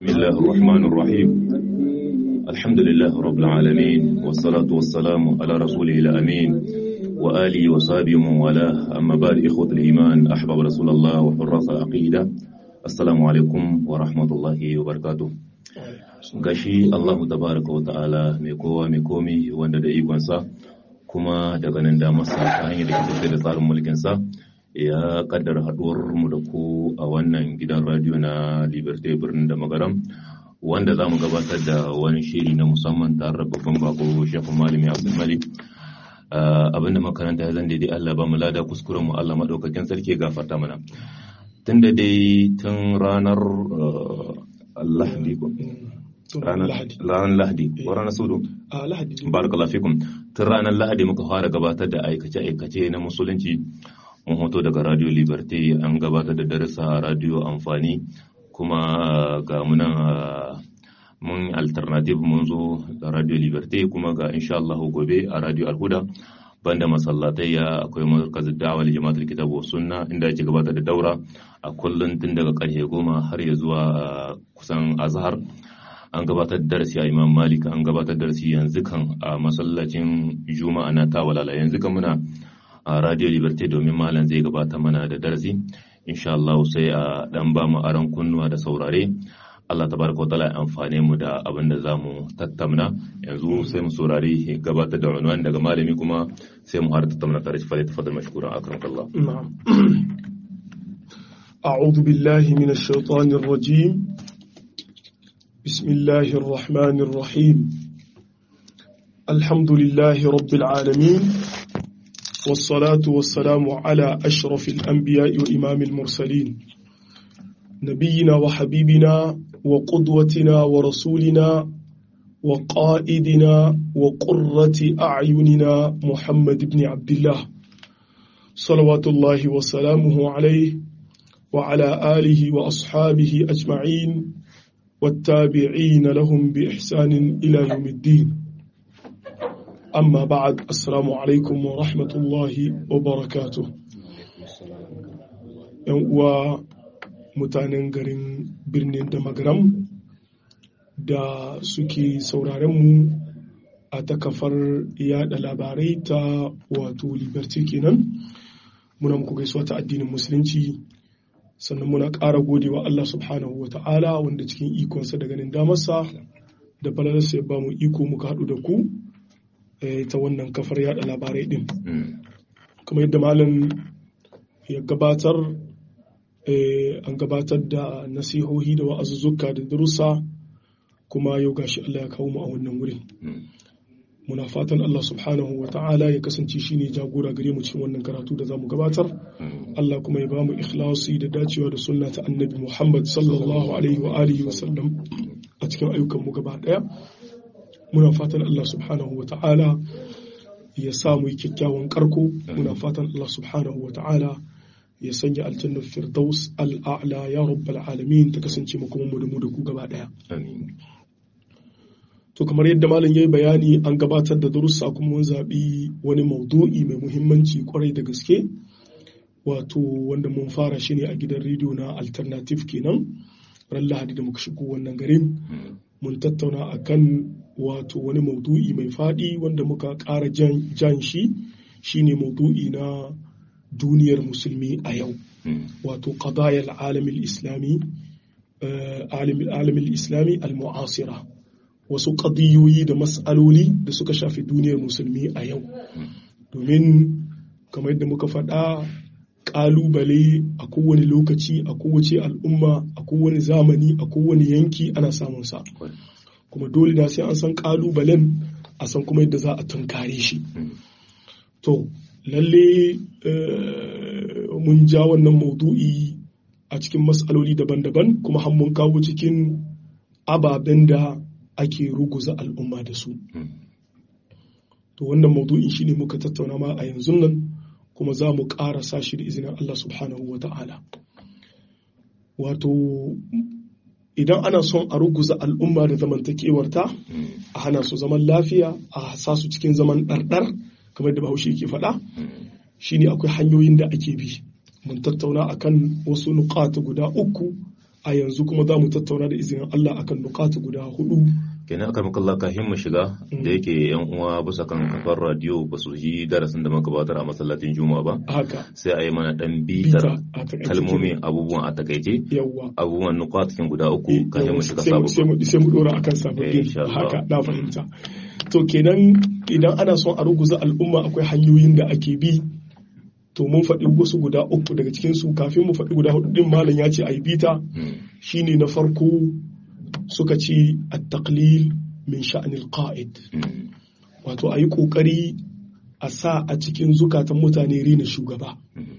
بسم الله الرحمن الرحيم الحمد لله رب العالمين والصلاة والسلام على رسوله الأمين وآله وصحبه ومن والاه أما بعد إخوة الإيمان أحباب رسول الله وحراس العقيدة السلام عليكم ورحمة الله وبركاته gashi Allahu tabaraka wa ta'ala mai kowa mai komi wanda da ikonsa kuma daga nan da masa ta hanyar da ke da tsarin mulkinsa ya kaddara haɗuwar mu da ku a wannan gidan radio na Liberté birnin da magaram wanda za mu gabatar da wani shiri na musamman tare da babban bako shafin malami Abdul Malik abinda makaranta ya zan daidai Allah ba mu lada kuskuren mu Allah madaukakin sarki gafarta mana tun da dai tun ranar Lahadi ranar Lahadi ko ranar Sudu barakallahu fikum tun ranar Lahadi muka fara gabatar da aikace-aikace na musulunci mun hoto daga radio liberty an gabatar da darasa a radio amfani kuma ga muna mun alternative mun zo da radio liberty kuma ga insha Allah gobe a radio alhuda banda masallatai ya akwai markazin da'awar jama'atul kitabu sunna inda ake gabatar da daura a kullun tun daga karfe goma har ya zuwa kusan azhar an gabatar da darasi a imam malik an gabatar da darasi yanzu kan a masallacin juma'a na tawalala yanzu kan muna a radio liberty domin malam zai gabata mana da darasi insha Allah sai a dan ba mu aron kunnuwa da saurare Allah tabaraka ta'ala ya amfane mu da abin da zamu tattauna yanzu sai mu saurari gabatar da unwan daga malami kuma sai mu har tattauna tare shi fa tafadal mashkura akramallah na'am أعوذ بالله من الشيطان الرجيم بسم الله الرحمن الرحيم الحمد لله رب العالمين والصلاة والسلام على أشرف الأنبياء وإمام المرسلين نبينا وحبيبنا وقدوتنا ورسولنا وقائدنا وقرة أعيننا محمد بن عبد الله صلوات الله وسلامه عليه وعلى آله وأصحابه أجمعين والتابعين لهم بإحسان إلى يوم الدين amma ba'ad assalamu alaikum wa rahmatullahi wa barakatuh yan uwa mutanen garin birnin da magaram da suke sauraren mu a ta kafar yada labarai ta wato liberty kenan muna muku gaisuwa ta addinin musulunci sannan muna ƙara godewa Allah subhanahu wa ta'ala wanda cikin ikonsa da ganin damarsa da falalarsa ya ba mu iko muka haɗu da ku ta wannan kafar yada labarai din kuma yadda malam ya gabatar an gabatar da nasihohi da wa'azuzzuka da darussa kuma yau gashi Allah ya kawo mu a wannan wurin muna fatan Allah subhanahu wa ta'ala ya kasance shine jagora gare mu cikin wannan karatu da zamu gabatar Allah kuma ya bamu ikhlasi da dacewa da sunna ta annabi Muhammad sallallahu alaihi wa alihi wa sallam a cikin ayyukan mu gaba daya muna fatan Allah subhanahu wa ta'ala ya samu kyakkyawan karko muna fatan Allah subhanahu wa ta'ala ya sanya aljannar firdaus al'a'la ya rabbal alamin ta kasance kuma mu da mu da ku gaba daya to kamar yadda malam yayi bayani an gabatar da darussa kuma mun zabi wani maudu'i mai muhimmanci kwarai da gaske wato wanda mun fara shi ne a gidan rediyo na alternative kenan ran lahadi da muka shigo wannan garin mun tattauna akan wato wani maudu'i mai faɗi wanda muka ƙara jan shi shine maudu'i na duniyar musulmi a yau wato qadayal alamil islami alamil islami al-mu'asira wasu ƙadiyoyi da mas'aloli da suka shafi duniyar musulmi a yau domin kamar yadda muka faɗa ƙalubale a kowane lokaci a kowace al'umma a kowane zamani a kowane yanki ana samun sa kuma dole na sai an san kalubalen a san kuma yadda za a tunkare shi to lalle mun ja wannan maudu'i a cikin matsaloli daban-daban kuma har mun kawo cikin ababen da ake ruguza al'umma da su to wannan maudu'in shine muka tattauna ma a yanzu nan kuma za mu ƙarasa shi da izinin Allah subhanahu wa ta'ala wato idan ana son a ruguza al'umma da zamantakewarta a hana su zaman lafiya a sa su cikin zaman ɗarɗar kamar da bahaushe ke faɗa shine akwai hanyoyin da ake bi mun tattauna akan wasu nukata guda uku a yanzu kuma za mu tattauna da izinin Allah akan nukatu guda hudu kenan aka maka Allah kafin mu shiga da yake yan uwa bisa kan kafar radio ba su yi darasin da muka gabatar a masallacin juma'a ba haka sai a yi mana dan bita bitar a takaice kalmomi abubuwan a takaice yawwa abubuwan nukwatkin guda uku kafin mu shiga sai mu- sai sabon mu sai mu dora akan Eh, sababbin insha Allah. haka na fahimta to kenan idan ana son a ruguza al'umma akwai hanyoyin da ake bi to mun faɗi wasu guda uku daga cikin su kafin mu faɗi guda hudu din malam ya ce a yi bita shine na farko suka ce at-taqlil min sha'anil qa'id wato a yi ƙoƙari a sa a cikin zukatan mutane rena shugaba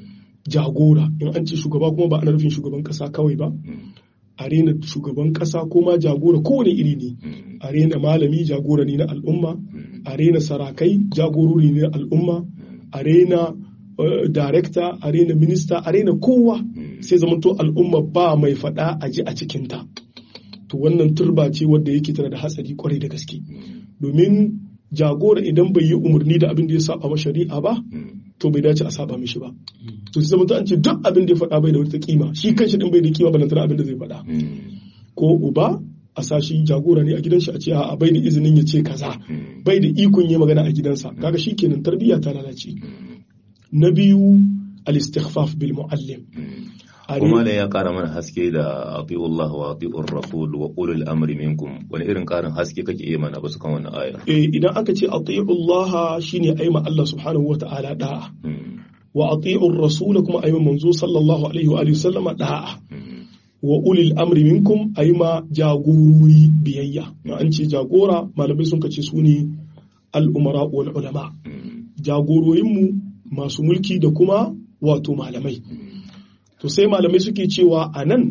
jagora in an ce shugaba kuma ba ana nufin shugaban ƙasa kawai ba a rena shugaban ƙasa ko ma jagora kowane iri ne a rena malami jagora ne na al'umma a rena sarakai jagorori ne na al'umma a rena uh, director a rena minista a rena kowa sai zamanto al'umma ba mai faɗa a ji a cikinta to wannan turba ce wadda yake tana da hatsari kwarai da gaske domin jagora idan bai yi umarni da abin da ya saba ma shari'a ba to bai dace a saba mishi ba to sai zama an ce duk abin da ya faɗa bai da wata kima shi kanshi din bai da kima balantana abin da zai faɗa ko uba a sa shi jagora ne a gidan shi a ce a bai da izinin ya ce kaza bai da ikon yi magana a gidansa kaga shi kenan tarbiyya ta lalace na biyu al-istighfaf bil muallim A kuma re- da ya kara mana haske da ati'ullah wa ati'ur rasul wa ulul amri minkum wani irin karin haske kake iya mana basu kan wannan ayar eh, idan aka ce ati'ullaha shine aima Allah subhanahu wa ta'ala da'a wa ati'ur rasul kuma aima manzo sallallahu alaihi wa alihi sallama da'a wa ulil amri minkum aima jagorori biyayya in an ce jagora malamai sun kace su ne al-umara wal ulama jagororinmu masu mulki da kuma wato malamai to sai malamai suke cewa a nan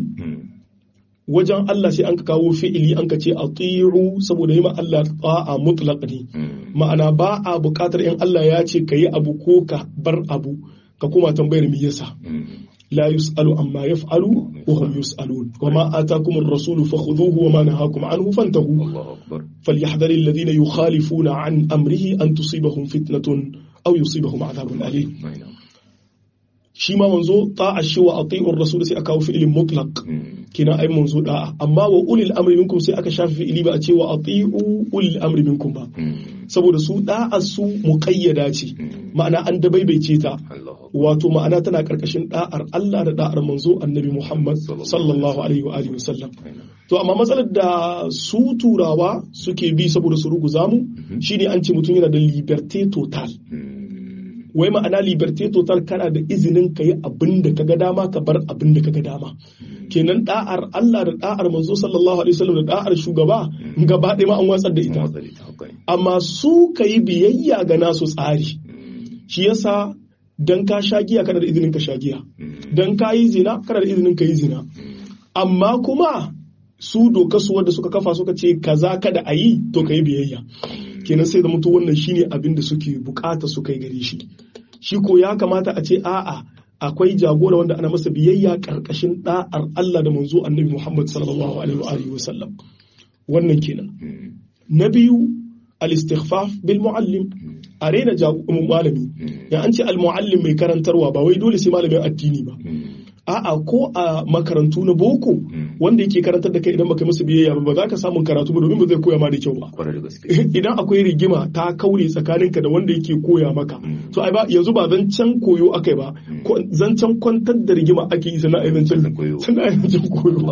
wajen Allah sai an ka kawo fi'ili an ka ce ati'u saboda yi ma Allah ta'a mutlaq ne ma'ana ba a buƙatar in Allah ya ce ka yi abu ko ka bar abu ka kuma tambayar me yasa la yus'alu amma yaf'alu wa hum yus'alun wa ma atakum ar-rasul fakhudhuhu wa ma nahakum anhu fantahu Allahu akbar فليحذر الذين يخالفون عن أمره أن تصيبهم فتنة أو يصيبهم عذاب أليم shi ma manzo ta'a shi wa ati'ur rasul sai aka kawo fi'ilin mutlaq kina ai manzo da'a amma wa ulil amri minkum sai aka shafi fi'ili ba a ce wa ati'u ulil amri minkum ba saboda su da'a su muqayyada ce ma'ana an dabaibaice ta wato ma'ana tana karkashin da'ar Allah da da'ar manzo annabi Muhammad sallallahu alaihi wa alihi wasallam to amma matsalar da su turawa suke bi saboda su ruguza mu shine an ce mutum yana da liberté total wai ma'ana liberté total kana da izinin ka yi abin da ka ga dama ka bar abin da ka ga dama kenan da'ar Allah da da'ar manzo sallallahu alaihi wasallam da da'ar shugaba gaba ɗaya ma an watsar da ita amma su ka yi biyayya ga nasu tsari shi yasa dan ka sha giya kana da izinin ka sha giya dan ka yi zina kana da izinin ka yi zina amma kuma su doka su wanda suka kafa suka ce kaza kada a yi to ka yi biyayya kenan sai da mutu wannan shine abin da suke bukata su kai gare shi shi ko ya kamata a ce a'a akwai jagora wanda ana masa biyayya karkashin da'ar Allah da manzo annabi Muhammad sallallahu alaihi wa sallam wannan kenan na biyu al-istighfaf bil muallim a rena malami ya an ce al-muallim mai karantarwa ba wai dole sai malamin addini ba a'a ko a makarantu na boko wanda yake karantar da kai idan baka masa biyayya ba ba za ka samun karatu ba domin ba zai koya ma da kyau ba idan akwai rigima ta kaure tsakaninka da wanda yake koya maka to ai ba yanzu ba zancen koyo akai ba zancen kwantar da rigima ake yi sana ai zancen sana ai zancen koyo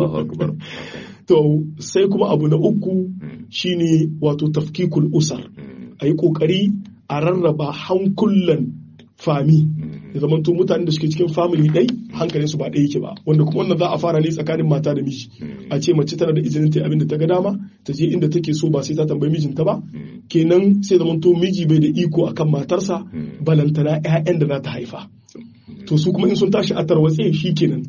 to sai kuma abu na uku shine wato tafkikul usar ayi kokari a rarraba hankulan fami ya zama to mutanen da suke cikin family dai hankalin su ba ɗaya yake ba wanda kuma wannan za a fara ne tsakanin mata da miji a ce mace tana da izinin ta abin da ta ga dama ta je inda take so ba sai ta tambayi mijinta ba kenan sai zama to miji bai da iko akan matarsa balantana ƴaƴan da za ta haifa to su kuma in sun tashi a tarwatse shi kenan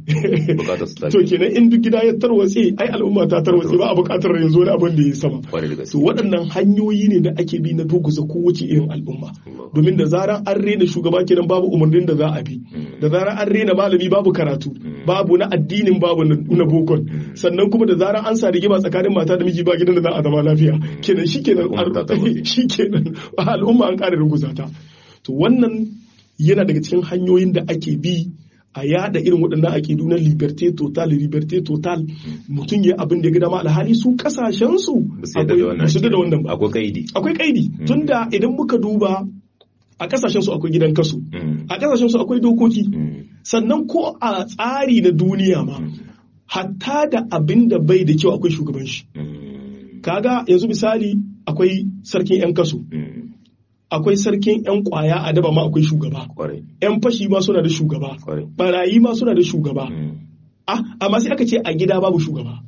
to kenan in duk gida ya tarwatse ai al'umma ta tarwatse ba a buƙatar yanzu wani abin da ya sama to waɗannan hanyoyi ne da ake bi na ruguza kowace irin al'umma domin da zaran an rena shugaba kenan babu umarnin da za a bi da zaran an rena malami babu karatu babu na addinin babu na bokon sannan kuma da zaran an sa rigima tsakanin mata da miji ba gidan da za a zama lafiya kenan shi kenan shi kenan al'umma an ƙara ruguza ta to wannan yana daga cikin hanyoyin da ake bi a yada irin waɗannan aƙidu na liberté total liberté total mutum ya abin da ya ga dama alhali su kasashen su Ba su yarda da wannan su da aƙida. wannan ba akwai kaidi akwai kaidi tunda idan muka duba a kasashen su akwai gidan kasu Mm. a kasashen su akwai dokoki Mm. sannan ko a tsari na duniya ma hatta da abin da bai da kyau akwai shugaban shi Mm. kaga yanzu misali akwai sarkin yan kasu Mm. akwai sarkin yan kwaya a daba ma akwai shugaba kwarai yan fashi ma suna da shugaba kwarai barayi ma suna da shugaba Mm. ah amma sai aka ce a gida babu shugaba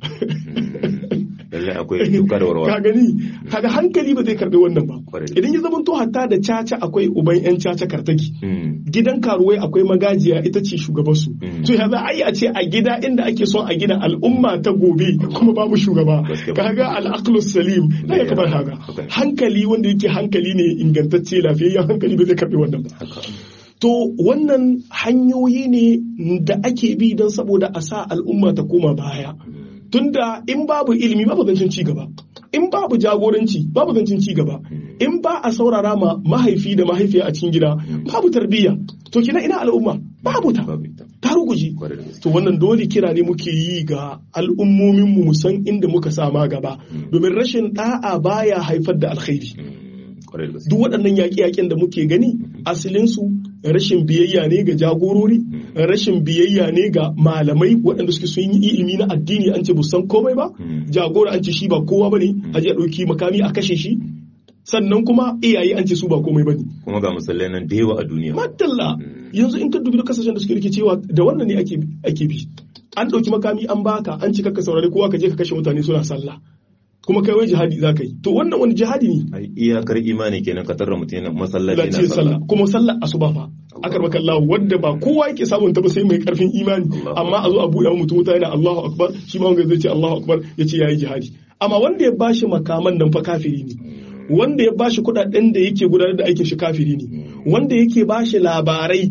lallai akwai duka da ka warwa gani kaga hankali ba zai karbi wannan ba Kwarai da idan ya zama to hatta da caca akwai uban yan caca kartaki Mm. gidan karuwai akwai magajiya ita ce shugabansu Mm. to ya za a yi a ce a gida inda ake son a gina al'umma ta gobe kuma babu shugaba Gaskiya. kaga al'aqlu salim na ya kamar haka Haka. hankali wanda yake hankali ne ingantacce lafiyayyen hankali ba zai karbi wannan ba haka to wannan hanyoyi ne da ake bi don saboda a sa al'umma ta koma baya tunda in babu ilimi babu zancen ci gaba in babu jagoranci babu zancen ci gaba in ba a saurara ma mahaifi da mahaifiya a cikin gida babu tarbiyya to kina ina al'umma babu ta babu ita ta ruguji kwarai da gaske to wannan dole kira ne muke yi ga al'ummomin mu san inda muka sama gaba domin rashin da'a baya haifar da alkhairi Mm. kwarai da gaske duk waɗannan yaƙe-yaƙen da muke gani asalinsu rashin biyayya ne ga jagorori rashin biyayya ne ga malamai waɗanda suke sun yi ilimi na addini an ce bu san komai ba Mm. jagora an ce shi ba kowa ba ne a je a ɗauki makami a kashe shi sannan kuma iyaye an ce su ba komai ba ne kuma ga misalai nan da yawa a duniya madalla yanzu in ka dubi duk kasashen da suke rikicewa da wannan ne ake ake bi an ɗauki makami an baka an ce ka saurari kowa ka je ka kashe mutane suna sallah kuma kai wai jihadi za ka yi to wannan wani jihadi ne ai iyakar imani kenan ka tarra mutum yana masallaci lati na sallah kuma sallar asuba fa akar maka Allah wanda ba kowa yake samun ta ba sai mai karfin imani Allahu amma a zo a buɗe wa mutum wuta yana Allahu akbar shi ma wanda zai ce Allahu akbar ya ce yayi jihadi amma wanda ya bashi makaman nan fa kafiri ne wanda ya bashi kuɗaɗen da yake gudanar da aikin shi kafiri ne wanda yake bashi labarai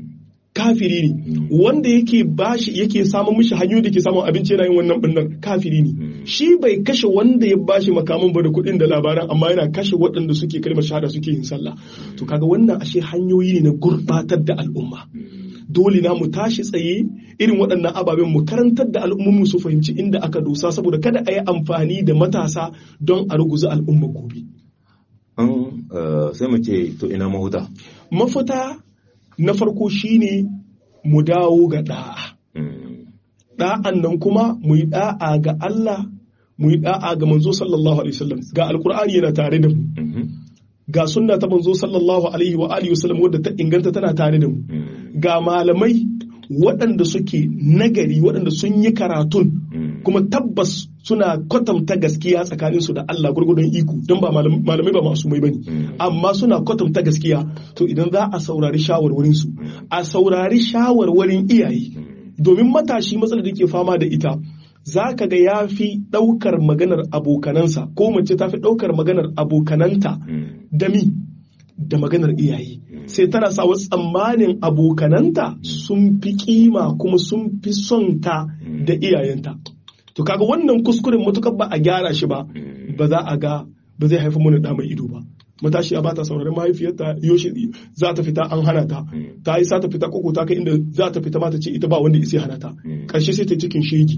kafiri ne wanda yake bashi yake samun mishi hanyoyi da ke samun abinci yana yin wannan binnan kafiri ne shi bai kashe wanda ya bashi makaman ba da kuɗin da labaran amma yana kashe waɗanda suke kalmar shahada suke yin sallah to kaga wannan ashe hanyoyi ne na gurbatar da al'umma dole na mu tashi tsaye irin waɗannan ababen mu karantar da al'ummu su fahimci inda aka dosa saboda kada a yi amfani da matasa don a ruguza al'umma gobe an eh, sai mu ce to ina mahuta mafita na farko shine mu dawo ga da'a Mm. da'an nan kuma mu yi da'a ga Allah mu yi da'a ga manzo sallallahu alaihi wasallam ga alkur'ani yana tare da mu Mhm. ga sunna ta manzo sallallahu alaihi wa alihi wasallam wadda ta inganta tana tare da mu Mm. ga malamai waɗanda suke nagari waɗanda sun yi karatun Mm. kuma tabbas suna kwatanta gaskiya tsakaninsu da Allah gurgudun iko don ba malam- malamai ba masu mai bane Mm. amma suna kwatanta gaskiya to idan za a saurari shawarwarinsu a saurari shawarwarin iyaye domin matashi matsalar da ke fama da ita za ka ga ya fi ɗaukar maganar abokanansa ko mace ta fi ɗaukar maganar abokananta Mm. da mi da maganar iyaye sai tana sa wasu tsammanin abokananta sun fi kima kuma sun fi son ta da iyayenta to kaga wannan kuskuren matukar ba a gyara shi ba ba za a ga ba zai haifar mana da mai ido ba matashiya ba ta sauraron mahaifiyarta yoshi za ta fita an hana ta ta yi sa ta fita koko ta kai inda za ta fita ma ta ce ita ba wanda isi hana ta karshe sai ta cikin shegi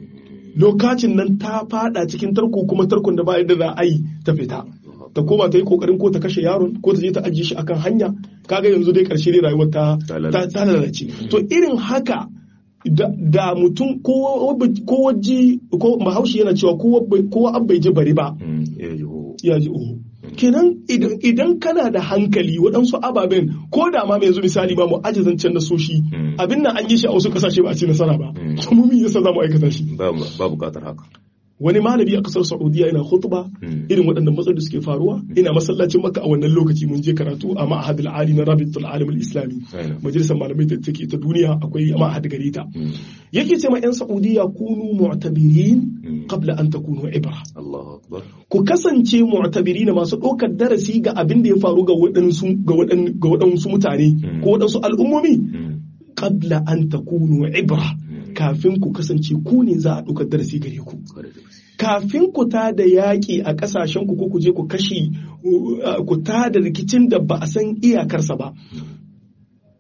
lokacin nan ta fada cikin tarko kuma tarkon da ba yadda za a yi ta fita ta koma ta yi kokarin ko ta kashe yaron ko ta je ta ajiye shi akan hanya kaga yanzu dai karshe dai rayuwar ta Ta ta lalace. ta lalace to irin haka da, da mutum ko ko waji ko bahaushe yana cewa ko ko an bai ji bari ba Mm. Ya ji ho. ya ji oho kenan idan idan kana da hankali waɗansu ababen ko da ma mai yanzu misali ba mu aji zancen na soshi Mm. abin nan an yi shi a wasu kasashe ba a ci nasara ba Mm. to mu me yasa za mu aikata shi ba ba bukatar haka wani malami a kasar saudiya yana khutba Mm. irin waɗannan matsaloli da suke faruwa ina masallacin makka a wannan lokaci mun je karatu a ma'ahad ali na rabitul alim al-islami Aina. majalisar malamai da take ta duniya akwai ma'ahad gare ta Mm. yake ce ma yan saudiya kunu mu'tabirin Mm. qabla an takunu ibra Allahu akbar ku kasance mu'tabirina masu ɗaukar darasi ga abin da ya faru ga waɗansu ga waɗan- ga waɗansu mutane Mm. ko waɗansu al'ummomi Mm. qabla an takunu ibra kafin ku kasance ku ne za a ɗaukar darasi gare ku Kwarai da gaske. kafin ku ta da yaƙi a ƙasashen ku ko ku je ku kashe uh, ku ta da rikicin da ba a san iyakarsa ba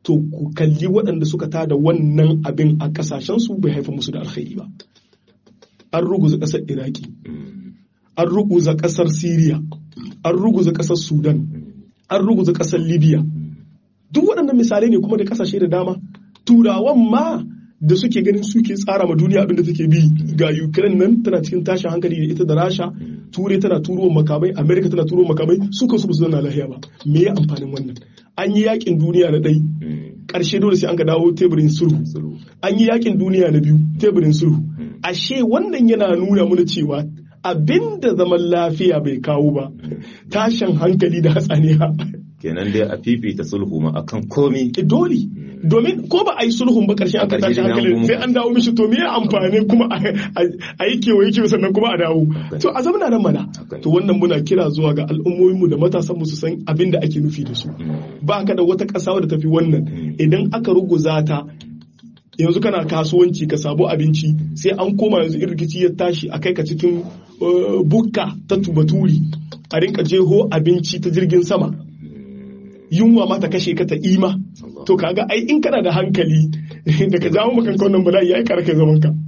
to ku kalli waɗanda suka tada wannan abin a ƙasashensu bai haifa musu da alkhairi ba an ruguza ƙasar iraki an ruguza ƙasar siriya an ruguza ƙasar sudan an ruguza ƙasar libya duk waɗannan misalai ne kuma da ƙasashe da dama turawan ma da suke ganin suke tsara ma duniya abinda take bi ga ukraine nan tana cikin tashin hankali da ita da rasha turai tana turo makamai america tana turo makamai su kansu su zauna lahiya ba me ya amfanin wannan an yi yakin duniya na ɗai ƙarshe dole sai an ka dawo teburin sulhu an yi yakin duniya na biyu teburin sulhu ashe wannan yana nuna mana cewa abinda zaman lafiya bai kawo ba tashin hankali da hatsaniya kenan dai a fifita sulhu ma akan komi dole domin ko ba a yi sulhun ba karshen aka tashi hankali sai an dawo mishi to me ya amfani kuma a yi kewaye kewaye sannan kuma a dawo to a zama nan mana to wannan muna kira zuwa ga al'ummominmu da matasan su san abin da ake nufi da su ba ka da wata ƙasa wadda tafi wannan idan aka ruguza ta yanzu kana kasuwanci ka samu abinci sai an koma yanzu in rikici ya tashi a kai ka cikin bukka ta tubaturi a rinka jeho abinci ta jirgin sama yunwa ma ta kashe ka ta ima to kaga ai in kana da hankali da ka jawo maka wannan bala'i yayi karaka zaman ka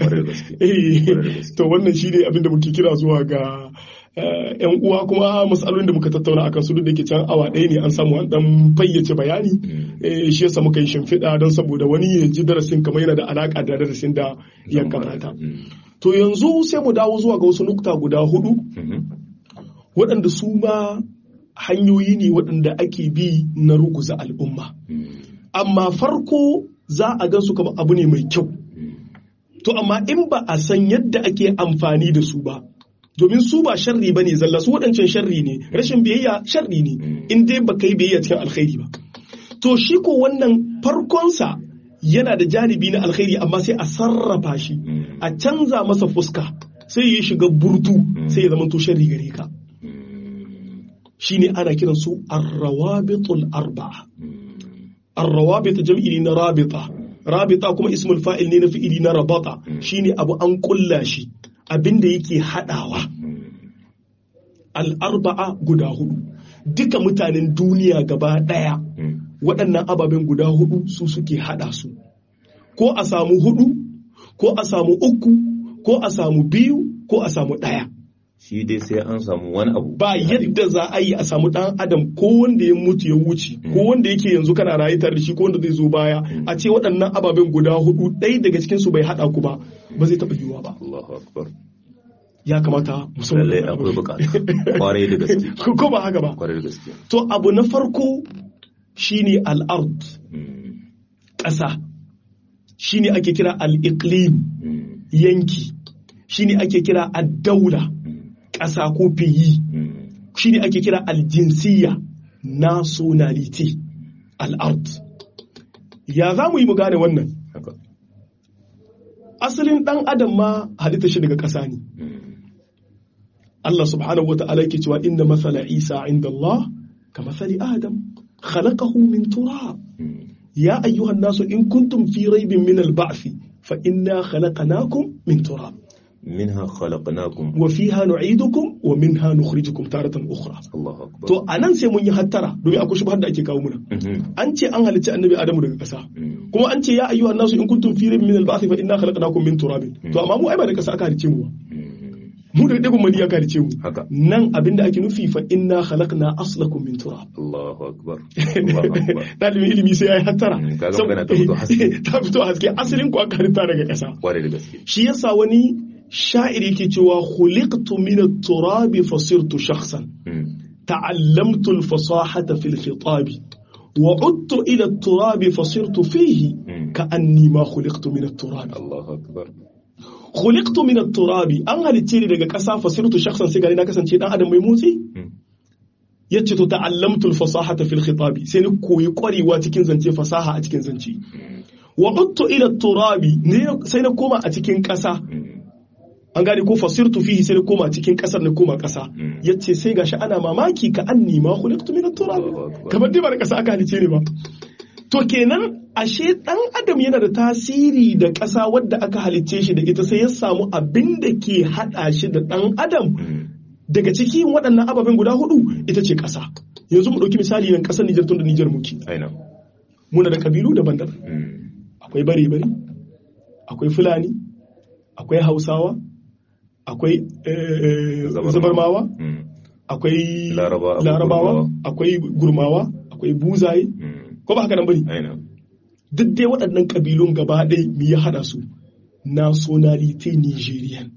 to wannan shine abin da muke kira zuwa ga yan uwa kuma matsalolin da muka tattauna akan su duk da ke can awa ɗaya ne an samu an dan fayyace bayani shi yasa muka yi shimfiɗa don saboda wani ya ji darasin kamar yana da alaka da darasin da ya kamata to yanzu sai mu dawo zuwa ga wasu nukta guda hudu waɗanda su ma hanyoyi ne waɗanda ake bi na ruguza al'umma. Amma farko za a gan su kama abu ne mai kyau. To amma in ba a san yadda ake amfani da su ba, domin su ba sharri ba ne zalla su waɗancan sharri ne, rashin biyayya sharri ne, in dai ba kai biyayya cikin alkhairi ba. To shi ko wannan farkonsa yana da janibi na alkhairi amma sai a sarrafa shi, a canza masa fuska, sai ya shiga burtu sai ya zama to sharri gare ka. shine ana kiran su arrawabitul arba'a arrawabit jam'i ne na rabita rabita kuma ismul fa'il ne na fi'ili na rabata shine abu an kulla shi abinda yake hadawa al-arba'a guda hudu duka mutanen duniya gaba daya waɗannan ababen guda hudu su suke hada su ko a samu hudu ko a samu uku ko a samu biyu ko a samu ɗaya shi dai sai an samu wani abu ba yadda za a yi a samu dan adam ko wanda ya mutu ya wuce ko wanda yake yanzu kana rayu tare da shi ko wanda zai zo baya a ce waɗannan ababen guda hudu ɗaya daga cikin su bai haɗa ku ba ba zai taɓa yiwuwa ba Allahu akbar ya kamata musamman lallai akwai bukata kwarai da gaske ko ba haka ba kwarai da gaske to abu na farko shine al-ard ƙasa shine ake kira al-iqlim yanki shine ake kira ad-daula ƙasa ko fiyi shi ne ake kira aljinsiya nationality al'ard ya za mu yi mu gane wannan asalin ɗan adam ma halitta shi daga ƙasa ne Allah subhanahu wa ta'ala yake cewa inda masala Isa inda Allah ka masali Adam khalaqahu min turab ya ayyuhan nasu in kuntum fi raibin min al-ba'thi fa inna khalaqnakum min turab منها خلقناكم وفيها نعيدكم ومنها نخرجكم تارة أخرى الله أكبر to anan sai mun yi hattara domin akwai shubhar da ake kawo muna an ce an halicci annabi adamu daga ƙasa kuma an ce ya ayyuhan nasu in kuntum fi raybin min al-ba'th fa inna khalaqnakum min turabin to amma mu ai ba da ƙasa aka halicce mu ba mu da digon mani aka halicce mu haka nan abinda ake nufi fa inna khalaqna aslakum min turab Allahu akbar Allahu akbar dalibin ilimi sai yayi hattara kaga magana ta fito haske ta fito haske asalin ku aka halitta daga ƙasa kwarai da gaske shi yasa wani sha'ir yake cewa khuliqtu min at-turab fasirtu shakhsan ta'allamtu al-fasahata fil khitab wa udtu ila at-turab fasirtu fihi ka'anni ma khuliqtu min at-turab Allahu akbar khuliqtu min at-turab an halice ni daga ƙasa fasirtu shakhsan sai gari na kasance dan adam mai motsi yace to ta'allamtu al-fasahata fil khitab sai ni koyi kwarewa cikin zance fasaha a cikin zance wa udtu ila at-turab sai na koma a cikin ƙasa an gane ko fasirtu fihi sai na koma cikin kasar na koma kasa yace sai gashi ana mamaki ka anni ma khuliqtu min at-turab kamar dai ba da kasa aka halice ne ba to kenan ashe dan adam yana da tasiri da kasa wadda aka halice shi da ita sai ya samu abin da ke hada shi da dan adam daga cikin waɗannan ababen guda hudu ita ce kasa yanzu mu ɗauki misali nan ƙasar Nijar tun da Nijar muke aina muna da kabilu daban-daban akwai bare-bare akwai fulani akwai hausawa akwai zabarmawa akwai larabawa akwai gurmawa akwai buzaye ko ba haka nan bane duk dai waɗannan kabilun gaba ɗaya me ya haɗa su nationality nigerian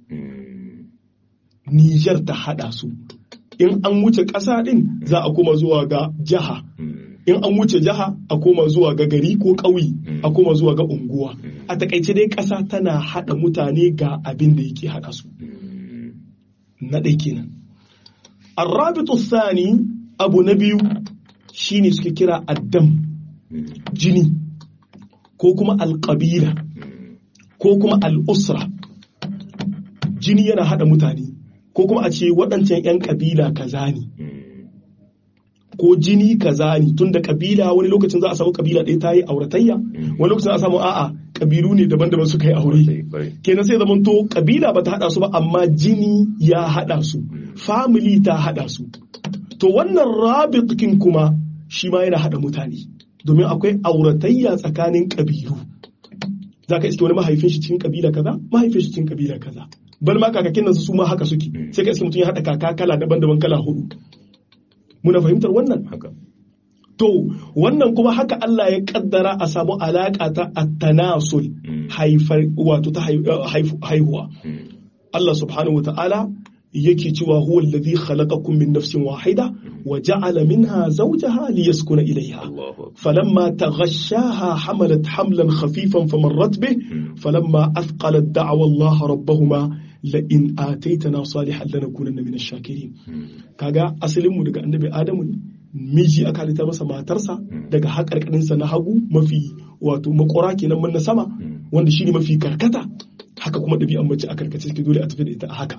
niger ta haɗa su in an wuce ƙasa ɗin za a koma zuwa ga jiha in an wuce jiha a koma zuwa ga gari ko ƙauye a koma zuwa ga unguwa a takaice dai ƙasa tana haɗa mutane ga abin da yake haɗa su na ɗai kenan arrabitu thani abu na biyu shine suke kira addam jini ko kuma alƙabila ko kuma al'usra jini yana haɗa mutane ko kuma a ce waɗancan 'yan ƙabila kaza ne ko jini kaza ne tun da ƙabila wani lokacin za a samu ƙabila ɗaya ta yi auratayya wani lokacin za a samu a'a ƙabilu ne daban-daban suka yi aure kenan sai zaman to ƙabila ba ta haɗa su ba amma jini ya haɗa su family ta haɗa su to wannan rabitkin kuma shi ma yana haɗa mutane domin akwai auratayya tsakanin ƙabilu za ka iske wani mahaifin shi cikin ƙabila kaza mahaifin shi cikin ƙabila kaza bal ma kakakin nan su ma haka suke sai ka iske mutum ya haɗa kaka kala daban-daban kala hudu muna fahimtar wannan haka to wannan kuma haka Allah ya kaddara a samu alaka ta at-tanasul haifar wato ta haihuwa Allah subhanahu wa ta'ala yake cewa huwa alladhi khalaqakum min nafsin wahida wa ja'ala minha zawjaha liyaskuna ilayha falamma taghashaha hamalat hamlan khafifan famarrat bih falamma athqalat da'wa Allah rabbahuma la in ataitana salihan lanakunanna min ash-shakirin kaga asalin mu daga annabi Adamu ne miji aka halitta masa matarsa daga haƙarƙarinsa na hagu mafi wato makora kenan mun na sama wanda shine mafi karkata haka kuma ɗabi'an mace a karkace take dole a tafi da ita a haka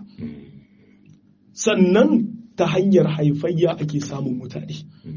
sannan ta hanyar haifayya ake samun mutane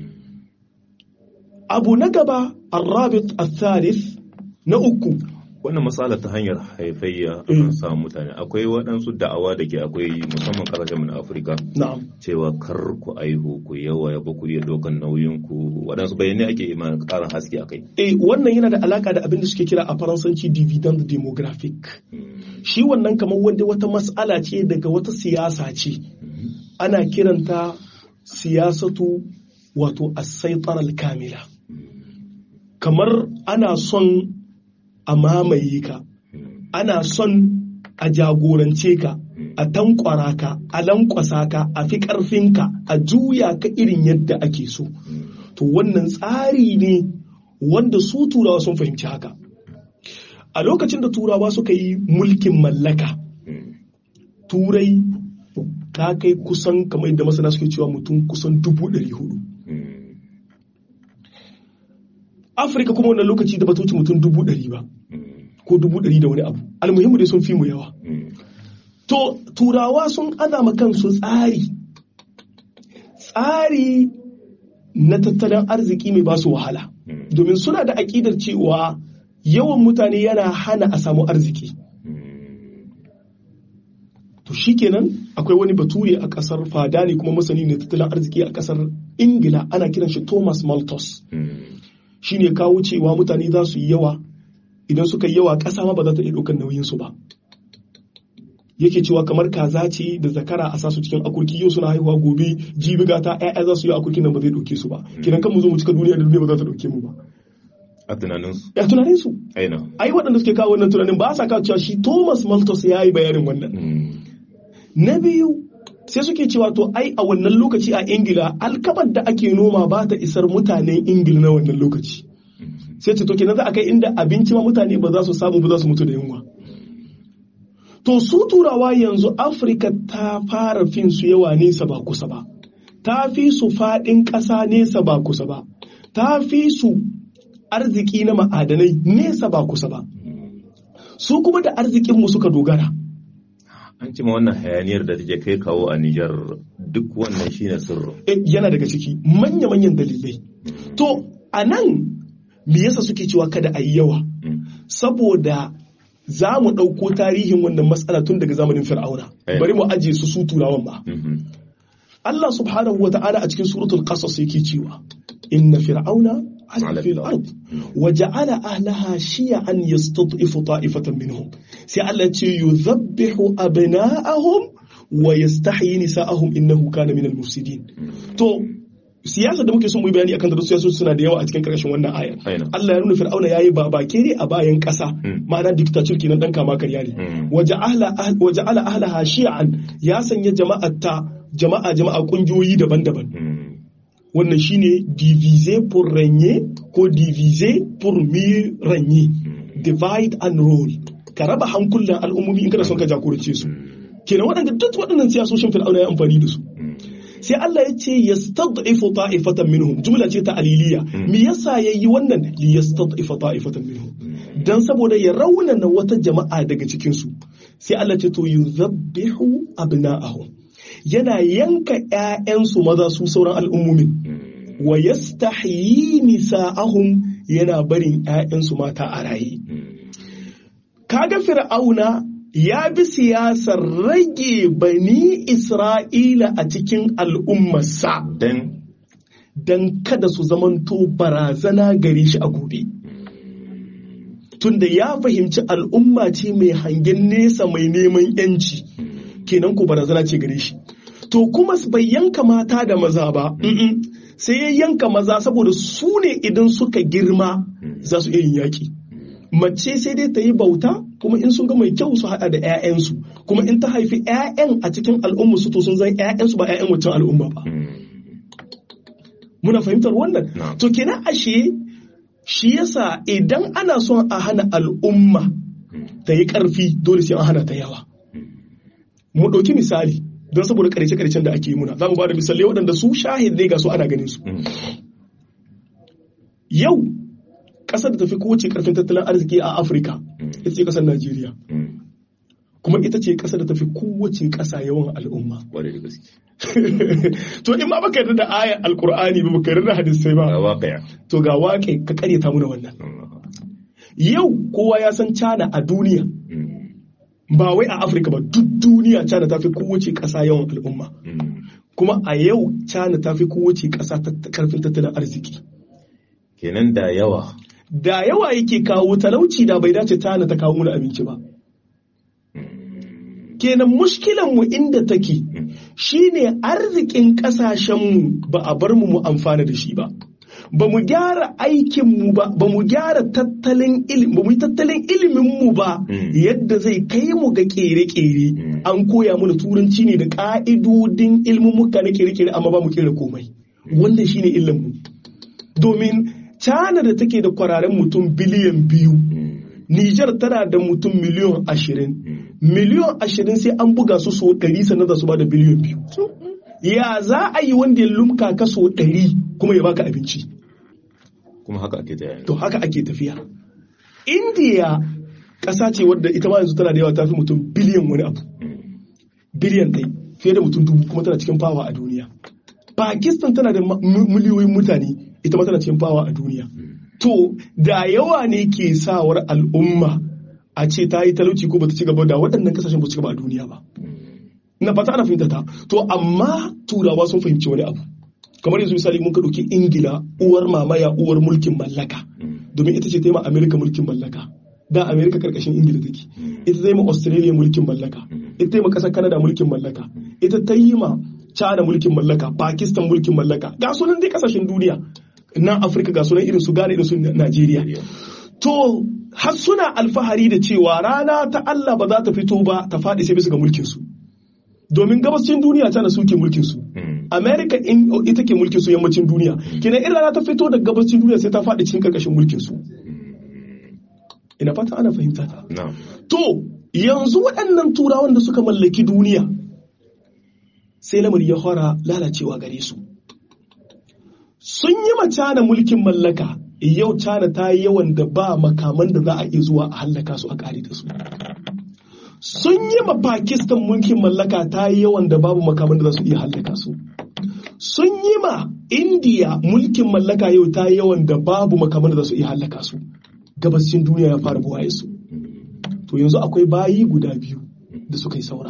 abu na gaba arrabit al-thalith na uku wannan matsala ta hanyar haifayya akan samu mutane akwai waɗansu da'awa da ke akwai musamman ƙasashen na afirka cewa kar ku aihu ku yawa ya ku iya ɗaukan nauyin ku waɗansu bayanai ake ma ƙarin haske akai eh wannan yana da alaka da abin da suke kira a faransanci dividend demographic shi wannan kamar wanda wata matsala ce daga wata siyasa ce ana kiranta siyasatu wato asaitar kamila kamar ana son a mamaye ka ana son a jagorance ka a tankwara ka a lankwasa ka a fi ƙarfinka a juya ka irin yadda ake so to wannan tsari ne wanda su turawa sun fahimci haka a lokacin da turawa suka yi mulkin mallaka turai ta kai kusan kamar yadda masana suke cewa mutum kusan dubu ɗari hudu afirka kuma wannan lokaci da batoci mutum dubu ɗari ba ko dubu ɗari da wani abu almuhimmu dai sun fi mu yawa to turawa sun azama kansu tsari tsari na tattalin arziki mai basu wahala domin suna da aƙidar cewa yawan mutane yana hana a samu arziki to shikenan akwai wani bature a ƙasar fada ne kuma masani ne tattalin arziki a ƙasar ingila ana kiran shi thomas malthus shine kawo cewa mutane za su yi yawa idan suka yi yawa ƙasa ma ba za ta iya ɗaukar nauyinsu ba yake cewa kamar kaza ce da zakara a sasu cikin akurki yau suna haihuwa gobe jibi gata ƴaƴa za su yi akurkin nan ba zai ɗauke su ba kidan kan mu zo mu cika duniya da duniya ba za ta ɗauke mu ba a tunaninsu a tunaninsu aina ai waɗanda suke kawo wannan tunanin ba sa kawo cewa shi Thomas Malthus ya yi bayanin wannan na biyu sai suke cewa to ai a wannan lokaci a Ingila alkabar da ake noma ba ta isar mutanen Ingila na wannan lokaci sai ce to kenan za a kai inda abinci ma mutane ba za su samu ba za su mutu da yunwa to su turawa yanzu afirka ta fara fin su yawa nesa ba kusa ba ta fi su faɗin ƙasa nesa ba kusa ba ta fi su arziki na ma'adanai nesa ba kusa ba su kuma da arzikinmu suka dogara an cima wannan hayaniyar da take kai kawo a Nijar duk wannan shine sirri yana daga ciki manya-manyan dalilai to a nan me yasa suke cewa kada a yi yawa saboda za mu ɗauko tarihin wannan matsala tun daga zamanin fir'auna bari mu ajiye su su turawan ba Allah subhanahu wa ta'ala a cikin suratul qasas yake cewa inna fir'auna في الأرض وجعل أهلها شيعا يستضعف طائفة منهم سألتي يذبح أبناءهم ويستحيي نساءهم إنه كان من المفسدين تو siyasa da muke son mu bayani akan da siyasa suna da yawa a cikin karshen wannan aya Allah ya nuna Fir'auna yayi babake ne a bayan kasa ma'ana dictator kenan dan kama karya ne waje ahla waje ala ahlaha shi'an ya sanya jama'ata jama'a jama'a kungiyoyi daban-daban wannan shine diviser pour régner ko diviser pour mieux régner divide and rule ka raba hankulan al'ummomi in kana son ka jagorance su kenan waɗanda duk waɗannan siyasoshin fir'auna ya amfani da su sai Allah ya ce yastad'ifu ta'ifatan minhum jumla ce ta aliliya me yasa yayi wannan li yastad'ifa ta'ifatan minhum dan saboda ya raunana wata jama'a daga cikin su sai Allah ce to yuzabbihu abna'ahum yana yanka ‘ya'yansu maza su sauran al'ummumin, wa yastahyi nisa'ahum yana barin ‘ya'yansu mata a raye. Kaga fir'auna ya bi siyasar rage bani Isra'ila a cikin al'ummarsa don kada su zamanto barazana gare shi a gobe. Tunda ya fahimci al'umma ce mai hangen nesa mai neman ‘yanci, kenan ku barazana ce gare shi. to kuma bai yanka mata da maza ba sai ya yanka maza saboda su ne idan suka girma za su iya yin yaƙi mace sai dai ta yi bauta kuma in sun ga mai kyau su haɗa da 'ya'yansu kuma in ta haifi 'ya'yan a cikin al'umma su to sun zan 'ya'yansu ba 'ya'yan wancan al'umma ba muna fahimtar wannan to kenan ashe shi yasa idan ana son a hana al'umma ta yi ƙarfi dole sai an hana ta yawa mu ɗauki misali don saboda karece-karecen da ake yi muna za mu ba da misalai waɗanda su shahid ne ga su ana ganin su yau ƙasar da tafi kowace ƙarfin tattalin arziki a afirka ita ce ƙasar najeriya kuma ita ce ƙasar da tafi kowace ƙasa yawan al'umma to in ma baka yarda da ayar alkur'ani ba baka yarda da hadisai ba to ga waƙe ka karyata mu da wannan yau kowa ya san cana a duniya ba wai a afirka ba duk duniya china ta fi kowace ƙasa yawan al'umma kuma a yau china ta fi kowace ƙasa karfin tattalin arziki kenan da yawa da yawa yake kawo talauci da bai dace china ta kawo mana abinci ba kenan mushkilan mu inda take shine arzikin ƙasashenmu ba a bar mu mu amfana da shi ba ba mu gyara aikinmu ba ba mu gyara tattalin ilimi ba mu yi tattalin iliminmu ba yadda zai kai mu ga kere-kere an koya mana turanci ne da ka'idodin ilmummuka na kere-kere amma ba mu kera komai wannan shine ilimin domin China da take da kwararen mutum biliyan biyu Nijar tana da mutum miliyon ashirin miliyon ashirin sai an buga su so ɗari sannan za su ba da biliyan biyu ya za a yi wanda ya lumka ka so ɗari kuma ya baka abinci kuma haka ake tafiya to haka ake tafiya indiya ƙasa ce wadda ita ma yanzu tana da yawa ta fi mutum biliyan wani abu biliyan ɗai fiye da mutum dubu kuma tana cikin fawa a duniya pakistan tana da miliyoyin mutane ita ma tana cikin fawa a duniya to da yawa ne ke sawar al'umma a ce ta yi talauci ko bata ci gaba da waɗannan kasashen ba ci gaba a duniya ba na fata ana fahimta ta to amma turawa sun fahimci wani abu kamar yanzu misali mun ka ɗauki ingila uwar mamaya uwar mulkin mallaka domin ita ce ta yi ma amerika mulkin mallaka da amerika karkashin ingila take ita ta yi ma australia mulkin mallaka ita ta yi ma ƙasar canada mulkin mallaka ita ta yi ma china mulkin mallaka pakistan mulkin mallaka ga sunan dai kasashen duniya na afirka ga sunan irin su ghana irin su najeriya to har suna alfahari da cewa rana ta allah ba za ta fito ba ta faɗi sai bisa ga mulkin su domin gabascin duniya tana suke mulkin su america in ita ke mulkin su yammacin duniya kenan in rana ta fito daga gabascin duniya sai ta faɗi cikin karkashin mulkin su ina fata ana fahimta ta to yanzu waɗannan turawan da suka mallaki duniya sai lamari ya fara lalacewa gare su sun yi ma cana mulkin mallaka yau cana ta yi yawan da ba makaman da za a iya zuwa a hallaka su a ƙari da su sun yi ma Pakistan mulkin mallaka ta yi yawan da babu makaman da za su iya hallaka su. Sun yi ma India mulkin mallaka yau ta yi yawan da babu makaman da za su iya hallaka su. Gabashin duniya ya fara buwaye su. To yanzu akwai bayi guda biyu da suka yi saura.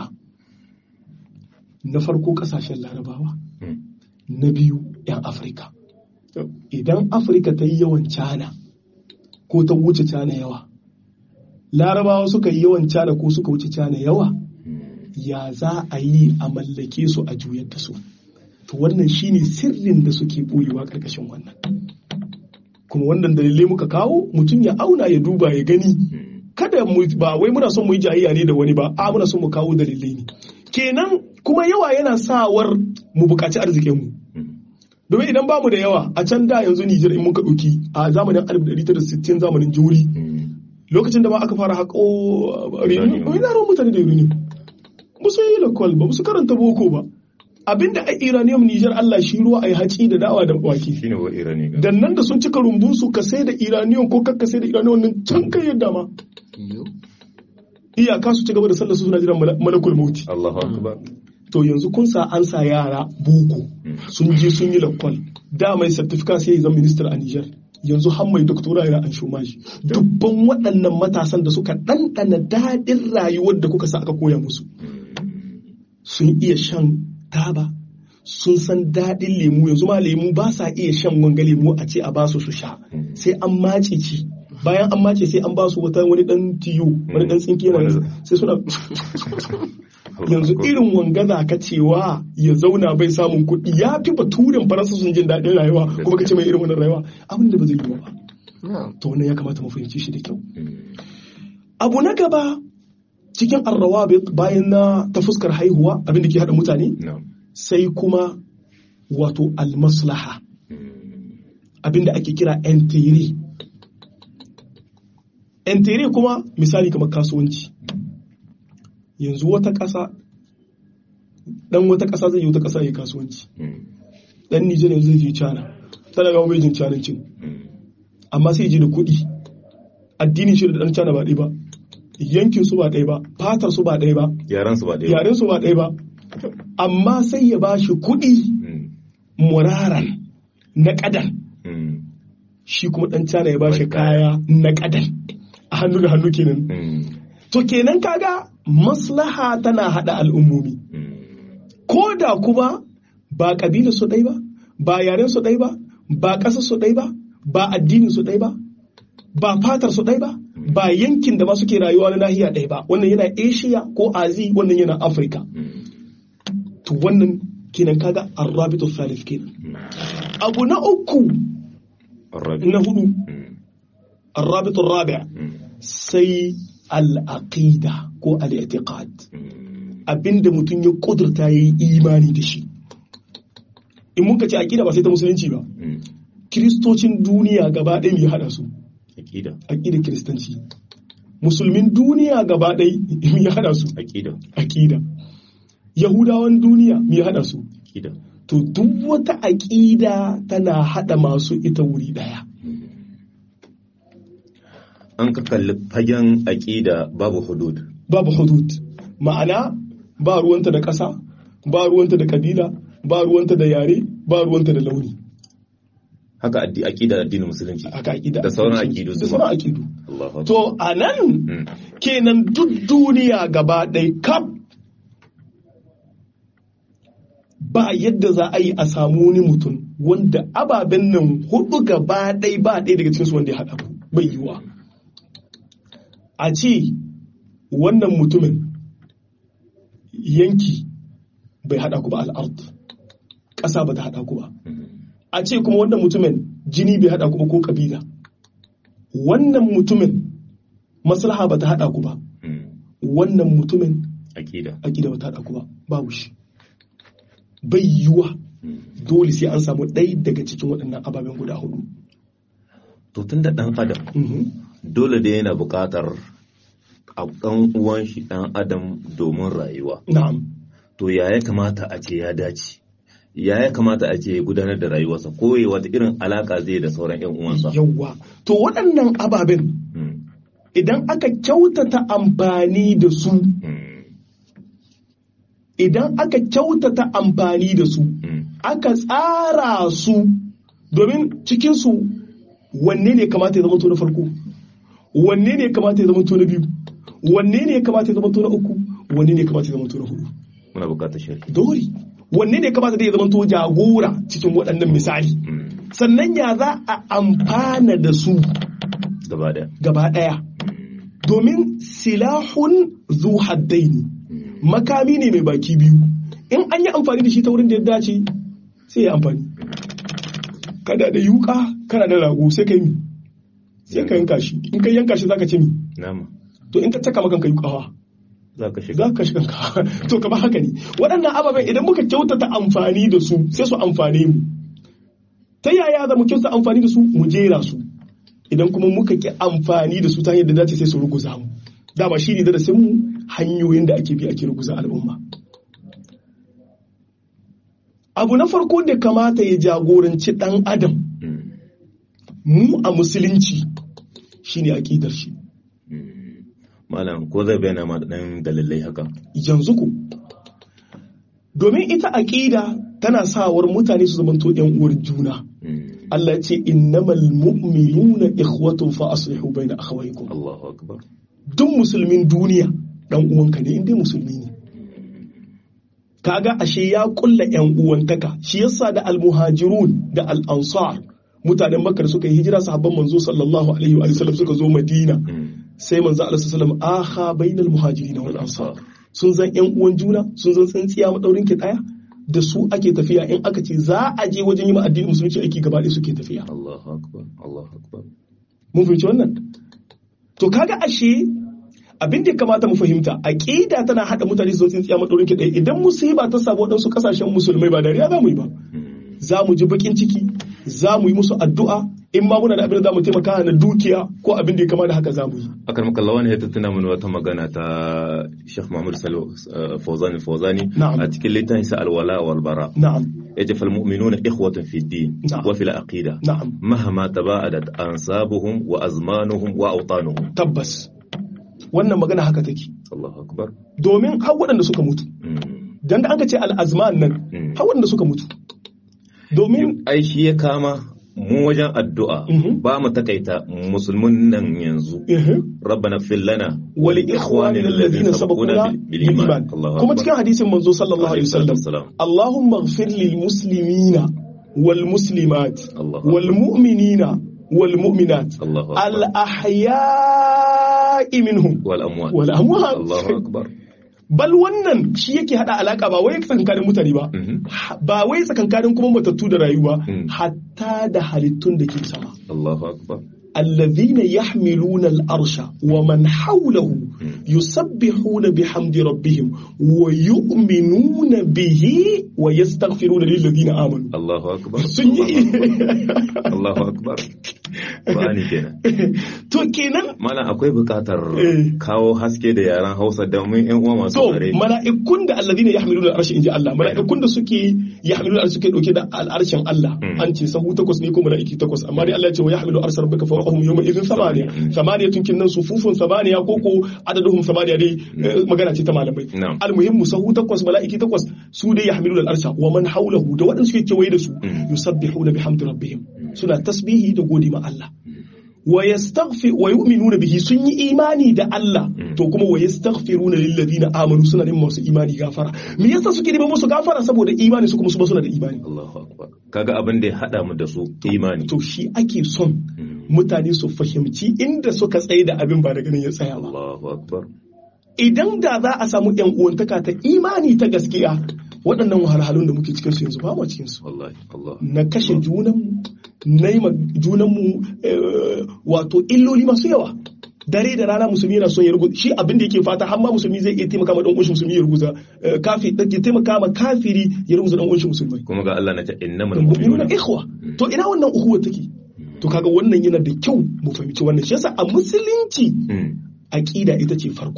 Na farko kasashen larabawa, na biyu 'yan Afirka. idan afirka ta yi yawan cana ko ta wuce cana yawa larabawa suka yi yawan cana ko suka wuce cana yawa ya za a yi a mallake su a juyar da su to wannan shine sirrin da suke boyewa karkashin wannan kuma wannan dalilai muka kawo mutum ya auna ya duba ya gani kada mu ba wai muna son mu yi jayayya ne da wani ba a muna son mu kawo dalilai ne kenan kuma yawa yana sawar mu buƙaci arzikin mu domin idan bamu da yawa a can da yanzu Nijar in muka ɗauki a zamanin 1960 zamanin juri lokacin da ma aka fara haƙo reunion ina ran mutane da reunion ba su yi lakwal ba su karanta boko ba abinda a iranium Nijar Allah shi ruwa a yi haci da dawa da wake shine wa irani ga dan nan da sun cika rumbun su ka sai da iranium ko kakka sai da iranium nan can kai yadda ma iyaka su ci gaba da sallar su suna jiran mala- malakul mauti Allahu akbar to yanzu kun sa an sa yara boko sun je sun yi lakwal da mai certificate sai ya zama minister a Niger yanzu har mai doktora yana an shomaji dubban waɗannan matasan da suka ɗanɗana daɗin rayuwar da kuka sa aka koya musu sun iya shan taba sun san daɗin lemu yanzu ma lemu ba sa iya shan wanga lemu a ce a ba su su sha sai an mace ci bayan an mace sai an ba su wata wani ɗan tiyo wani ɗan tsinke na sai suna yanzu irin wanga za ka cewa ya zauna bai samun kuɗi ya fi baturen faransa sun jin daɗin rayuwa kuma ka ce mai irin wannan rayuwa abin da ba zai yi ba to wannan ya kamata mu fahimci shi da kyau abu na gaba cikin arrawabit bayan na ta fuskar haihuwa abin da ke haɗa mutane na'am sai kuma wato almaslaha abin da ake kira entere entere kuma misali kamar kasuwanci yanzu wata ƙasa ɗan wata ƙasa zai yi wata ƙasa ya yi kasuwanci ɗan Nijar yanzu zai je Cana tana ga bai jin canancin amma sai ya je da kuɗi addinin shi da ɗan Cana ba ɗaya ba yankin su ba ɗaya ba fatar su ba ɗaya ba yaran su ba ɗaya yaren su ba ɗaya ba amma sai ya ba shi kuɗi Mm. muraran na ƙadan Mm. shi kuma ɗan Cana ya ba shi kaya na ƙadan a hannu da hannu kenan Mm. to kenan kaga maslaha tana haɗa al'ummomi Mm. ko da kuma ba ƙabila su ɗai ba ba yaren su ɗai ba ba ƙasar su ɗai ba ba addinin su ɗai ba ba fatar su ɗai ba ba yankin da ma suke rayuwa na nahiya ɗai ba wannan yana asia ko azi wannan yana afirka Mm. to wannan kenan kaga arrabitu thalith kenan abu na uku Arabi. na hudu Mm. arrabitu rabi' Mm. sai al-aqida ko al-i'tiqad Mm. abinda mutum ya kudurta yayi imani da shi in muka ce aqida ba sai ta musulunci ba Mm. kiristocin duniya gaba ɗaya mai haɗa su Aƙida. aƙidar kiristanci musulmin duniya gaba ɗaya mai haɗa su Aƙida. aƙida yahudawan duniya mai haɗa su Aƙida. to duk wata aƙida tana haɗa masu ita wuri ɗaya An ka kalli fagen aƙida babu hudud. babu hudud ma'ana ba ruwanta da ƙasa ba ruwanta da kabila ba ruwanta da yare ba ruwanta da launi Haka addi aƙida addinin musulunci. haka aƙida Da sauran aƙidu da su sauran ma. aƙidu Allahu akbar. to a nan Mm. kenan duk duniya gaba ɗaya kaf ba yadda za a yi a samu wani mutum wanda ababen nan hudu gaba ɗaya ba ɗaya daga cikinsu wanda ya haɗa ku bai yiwa a ce wannan mutumin yanki bai haɗa ku ba al'ard ƙasa ba ta haɗa ku ba Mm. a ce kuma wannan mutumin jini bai haɗa ku ba ko ƙabila wannan mutumin maslaha ba ta haɗa ku ba Mm. wannan mutumin Aƙida. aƙida ba ta haɗa ku ba babu shi bai yiwuwa Mm. dole sai an samu ɗaya daga cikin waɗannan ababen guda hudu To tun da ɗan adam Mhm. dole da yana buƙatar a ɗan uwan shi ɗan adam domin rayuwa. na'am To ya ya kamata a ce ya dace? Ya ya kamata a ce ya gudanar da rayuwarsa ko ya wata irin alaƙa zai da sauran 'yan uwansa? yawwa to waɗannan ababen Mm. idan aka kyautata amfani da su Mm. idan aka kyautata amfani da su Mm. aka tsara su domin cikinsu wanne ne kamata ya zama to na farko wanne ne kamata ya zama to na biyu wanne ne kamata ya zama to na uku wanne ne kamata ya zama to na hudu Muna buƙatar shirki. dole wanne ne kamata da ya zama to jagora cikin waɗannan misali Mm. sannan ya za a amfana da su gaba daya gaba ɗaya domin silahun zu haddaini makami ne mai baki biyu in an yi amfani da shi ta wurin da ya dace sai ya amfani kada da yuka kana da rago sai ka yi mi sai ka yanka shi in ka yanka shi zaka ce mi nama to in ka taka maka ka yukawa za ka shiga za ka shiga ka to kamar haka ne waɗannan ababen idan muka kyautata amfani da su sai su amfane mu ta yaya za mu kyautata amfani da su mu jera su idan kuma muka ki amfani da su ta hanyar da dace sai su ruguza mu dama shi ne darasin mu hanyoyin da ake bi ake ruguza al'umma abu na farko da kamata ya jagoranci ɗan adam Mm. mu a musulunci shine aƙidar shi Mm. malam ko zai bayyana ma dan dalilai haka yanzu ku domin ita aƙida tana sawar mutane su zamanto ‘yan uwar juna Mm. Allah ya ce innamal mu'minuna ikhwatun fa aslihu baina akhawaykum Allahu akbar duk musulmin duniya dan uwanka ne inda musulmi ne kaga ashe ya kulla ‘yan uwantaka shi yasa da almuhajirun da al-ansar mutanen makka da suka yi hijira sahabban manzo sallallahu alaihi wa sallam suka zo madina Mm. sai manzo Allah sallallahu alaihi wa sallam aha bainal muhajirin wal ansar sun zan yan uwan juna sun zan tsintsiya madaurin ki daya da su ake tafiya in aka ce za a je wajen yi ma addinin musulunci aiki gaba ɗaya suke tafiya Allahu akbar Allahu akbar mun fahimci wannan to kaga ashe abin da ya kamata mu fahimta aqida tana hada mutane su zan tsintsiya madaurin ki daya idan musiba ta samu waɗansu kasashen musulmai ba dariya za mu yi ba Mm. za mu ji bakin ciki za mu yi musu addu'a in ma muna da abin da za mu taimaka na dukiya ko abin da ya kama da haka za mu yi akar maka lawan ya tattuna mana wata magana ta Sheikh Muhammad Salo uh, Fawzani Fawzani Na'am. a cikin littafin sa Al-Wala wal Bara na'am yace fal mu'minuna ikhwatun fi din Na'am. wa fil aqida na'am مهما تباعدت أنسابهم وأزمانهم وأوطانهم tabbas wannan magana haka take الله أكبر domin har waɗanda suka mutu Mm. dan da aka ce al'azman nan Mm. har waɗanda suka mutu domin ai shi ya kama mu wajen addu'a Mhm. ba mu takaita musulmin nan yanzu eh, rabbana fil lana wal ikhwanina alladhina sabaquna bil iman kuma cikin hadisin manzo sallallahu alaihi wasallam Allahumma ighfir lil muslimina wal muslimat Allah wal mu'minina wal mu'minat Allahu al akbar ahya'i minhum wal amwat wal amwat Allahu akbar bal wannan shi yake hada alaka ba wai tsakankanin mutane ba Mhm. ba wai tsakankanin kuma matattu da rayuwa Mm. hatta da halittun da ke sama Allahu akbar الذين يحملون الأرش ومن حوله يسبحون بحمد ربهم ويؤمنون به ويستغفرون للذين آمنوا Allahu akbar sun yi Allahu akbar Qur'ani kenan to kenan Malam akwai bukatar Eh. kawo haske da yaren Hausa domin ƴan uwa masu to tsare. mala'ikun da alladhina yahmiluna al-arsh inji Allah mala'ikun da suke yahmiluna al suke dauke da al-arshin Allah Mm. an ce sahu takwas ne ko mala'iki takwas amma dai Allah ya ce wa yahmilu arsha rabbika fawqahum yawma idhin thamaniya Mm. thamaniya tun nan sufufun thamaniya ko ko adaduhum thamaniya dai eh, magana ce ta malamai Na'am. almuhimmu sahu takwas mala'iki takwas su dai yahmiluna al-arsha wa man hawlahu da waɗanda suke kewaye da su Mm. yusabbihuna bihamdi rabbihim suna tasbihi da gode ma Allah wa yastaghfir wa yu'minuna bihi sun yi imani da Allah to kuma wa yastaghfiruna lil ladina amanu suna neman masu imani gafara me yasa suke neman musu gafara saboda imani su kuma su ba suna da imani Allahu akbar kaga abin da ya hada mu da su imani to shi ake son mutane su fahimci inda suka tsaye da abin ba daga nan ya tsaya ba Allahu akbar idan da za a samu yan uwantaka ta imani ta gaskiya waɗannan wahalhalun da muke cikin su yanzu ba mu cikin su wallahi Allah na kashe junanmu na yi ma junanmu eh, wato illoli masu yawa dare da rana musulmi yana son ya ruguza shi abin da yake fata har ma musulmi zai iya taimaka ma dan uwan musulmi ya ruguza eh, kafi ya taimaka ma kafiri ya ruguza dan uwan musulmai kuma ga Allah na ta innamal mu'minuna mu'minuna ikhwa to ina wannan ukhuwa take to kaga wannan yana da kyau mu fahimci wannan shi yasa a musulunci Mm. aqida ita ce farko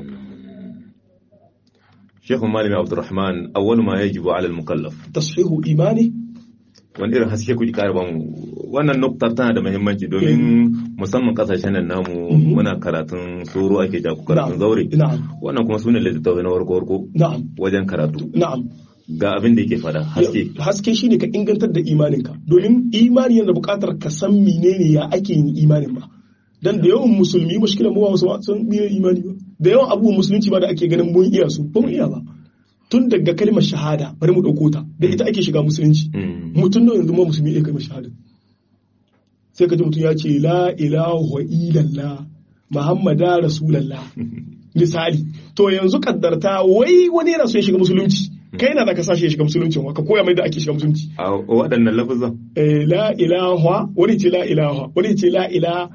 Sheikh Malami Abdulrahman awwal ma yajibu ala al-mukallaf tashihu imani wani irin haske kuke ƙara bamu wannan nuktar tana da muhimmanci domin musamman kasashen nan namu Mhm. muna karatun soro ake jaku karatun zaure na'am wannan kuma sune littattafai na warko warko na'am wajen karatu na'am ga abin da yake fada haske haske shine ka ingantar da imaninka domin imani yana buƙatar ka san menene ya ake yin imanin ba dan da yawan musulmi mushkilan mu ba su san menene imani ba da yawan abubuwan musulunci ba da ake ganin mun iya su ba mu iya ba tun daga kalmar shahada bari mu ɗauko ta da ita ake shiga musulunci mutum da yanzu ma musulmi ya kalmar shahada sai ka ji mutum ya ce la ilaha illallah muhammada rasulallah misali to yanzu kaddarta wai wani yana so ya shiga musulunci kai na da ka sashi ya shiga musulunci ka koya mai da ake shiga musulunci a waɗannan lafazan la ilaha wani ce la ilaha wani ce la ilaha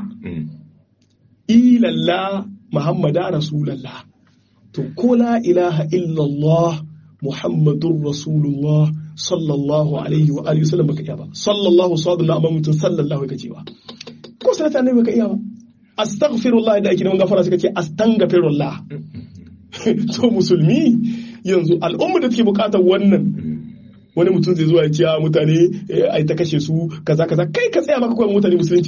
illallah muhammada rasulallah to ko la ilaha illallah muhammadun rasulullah sallallahu alaihi wa alihi wasallam baka iya ba sallallahu sallallahu amma mutum sallallahu ka ce ba ko salata ne baka iya ba astaghfirullah da ake neman gafara suka ce astaghfirullah to musulmi yanzu al'umma da take bukatar wannan wani mutum zai zuwa ya ce mutane ai ta kashe su kaza kaza kai ka tsaya maka koyar mutane musulunci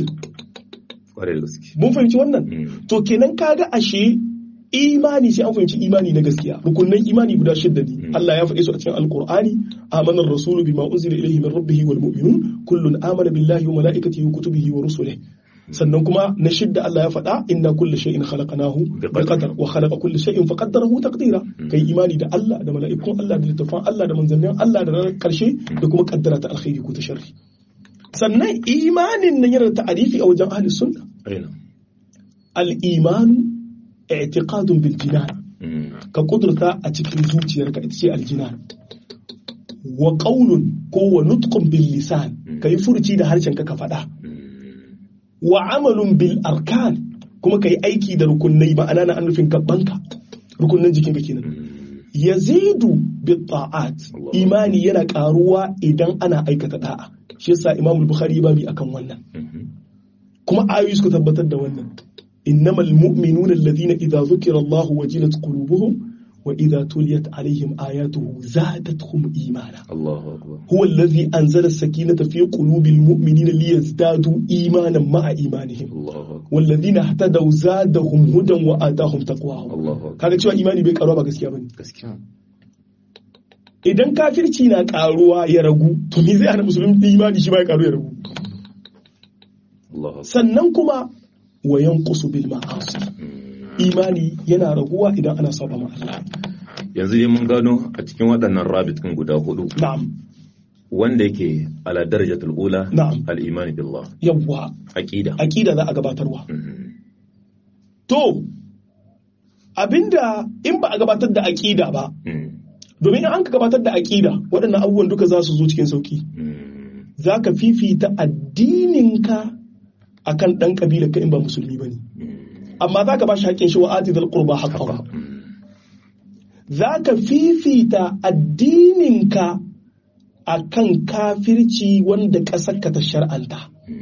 mun fahimci wannan to kenan kaga ashe imani sai an fahimci imani na gaskiya rukunnan imani guda shidda ne Allah ya faɗe su a cikin alqur'ani amana ar-rasulu bima unzila ilayhi min rabbihi wal mu'minun kullun amana billahi wa malaikatihi wa kutubihi wa rusulihi sannan kuma na shidda Allah ya faɗa inna kulli shay'in khalaqnahu biqadar wa khalaqa kulli shay'in faqaddarahu taqdira kai imani da Allah da mala'ikun Allah da littafan Allah da manzannin Allah da ranar karshe da kuma kaddara ta alkhairi ko ta sharri sannan imanin nan yana da ta'arifi a wajen ahli sunna al-iman i'tiqadun bil jinan ka kudurta a cikin zuciyarka ita ce aljinan wa qaulun ko wa nutqun bil lisan kai furci da harshen ka ka faɗa wa amalun bil arkan kuma ka yi aiki da rukunai ma'ana na nufin gabanka rukunan jikinka kenan yazidu bil ta'at imani yana karuwa idan ana aikata da'a shi yasa imam bukhari ba bi akan wannan kuma ayoyi suka tabbatar da wannan innamal mu'minuna alladhina idza dhukira Allah wajilat qulubuhum وإذا تليت عليهم آياته زادتهم إيمانا الله أكبر هو الذي أنزل السكينة في قلوب المؤمنين ليزدادوا إيمانا مع إيمانهم الله أكبر والذين اهتدوا زادهم هدى وآتاهم تقواهم الله أكبر kaga cewa imani bai karuwa ba gaskiya bane gaskiya idan kafirci na karuwa ya ragu to me zai hana musulmi imani shi ba ya karu ya ragu Allah Akbar sannan kuma wa yanqusu bil ma'asi imani yana raguwa idan ana saba ma Allah yanzu dai mun gano a cikin waɗannan rabit kan guda hudu na'am wanda yake ala darajatul ula Na'am. al-imani billah yawwa aqida aqida za a gabatarwa Mhm. to abinda in ba a gabatar da aqida ba Mhm. domin in an ka gabatar da aqida waɗannan abubuwan duka za su zo cikin sauki Mhm. za ka fifita addininka akan ɗan ƙabilar ka in ba musulmi ba ne amma za ka ba shi haƙƙin shi wa ati zal qurba haqqahu Mhm. za ka fifita addininka akan kafirci wanda ƙasarka ta shar'anta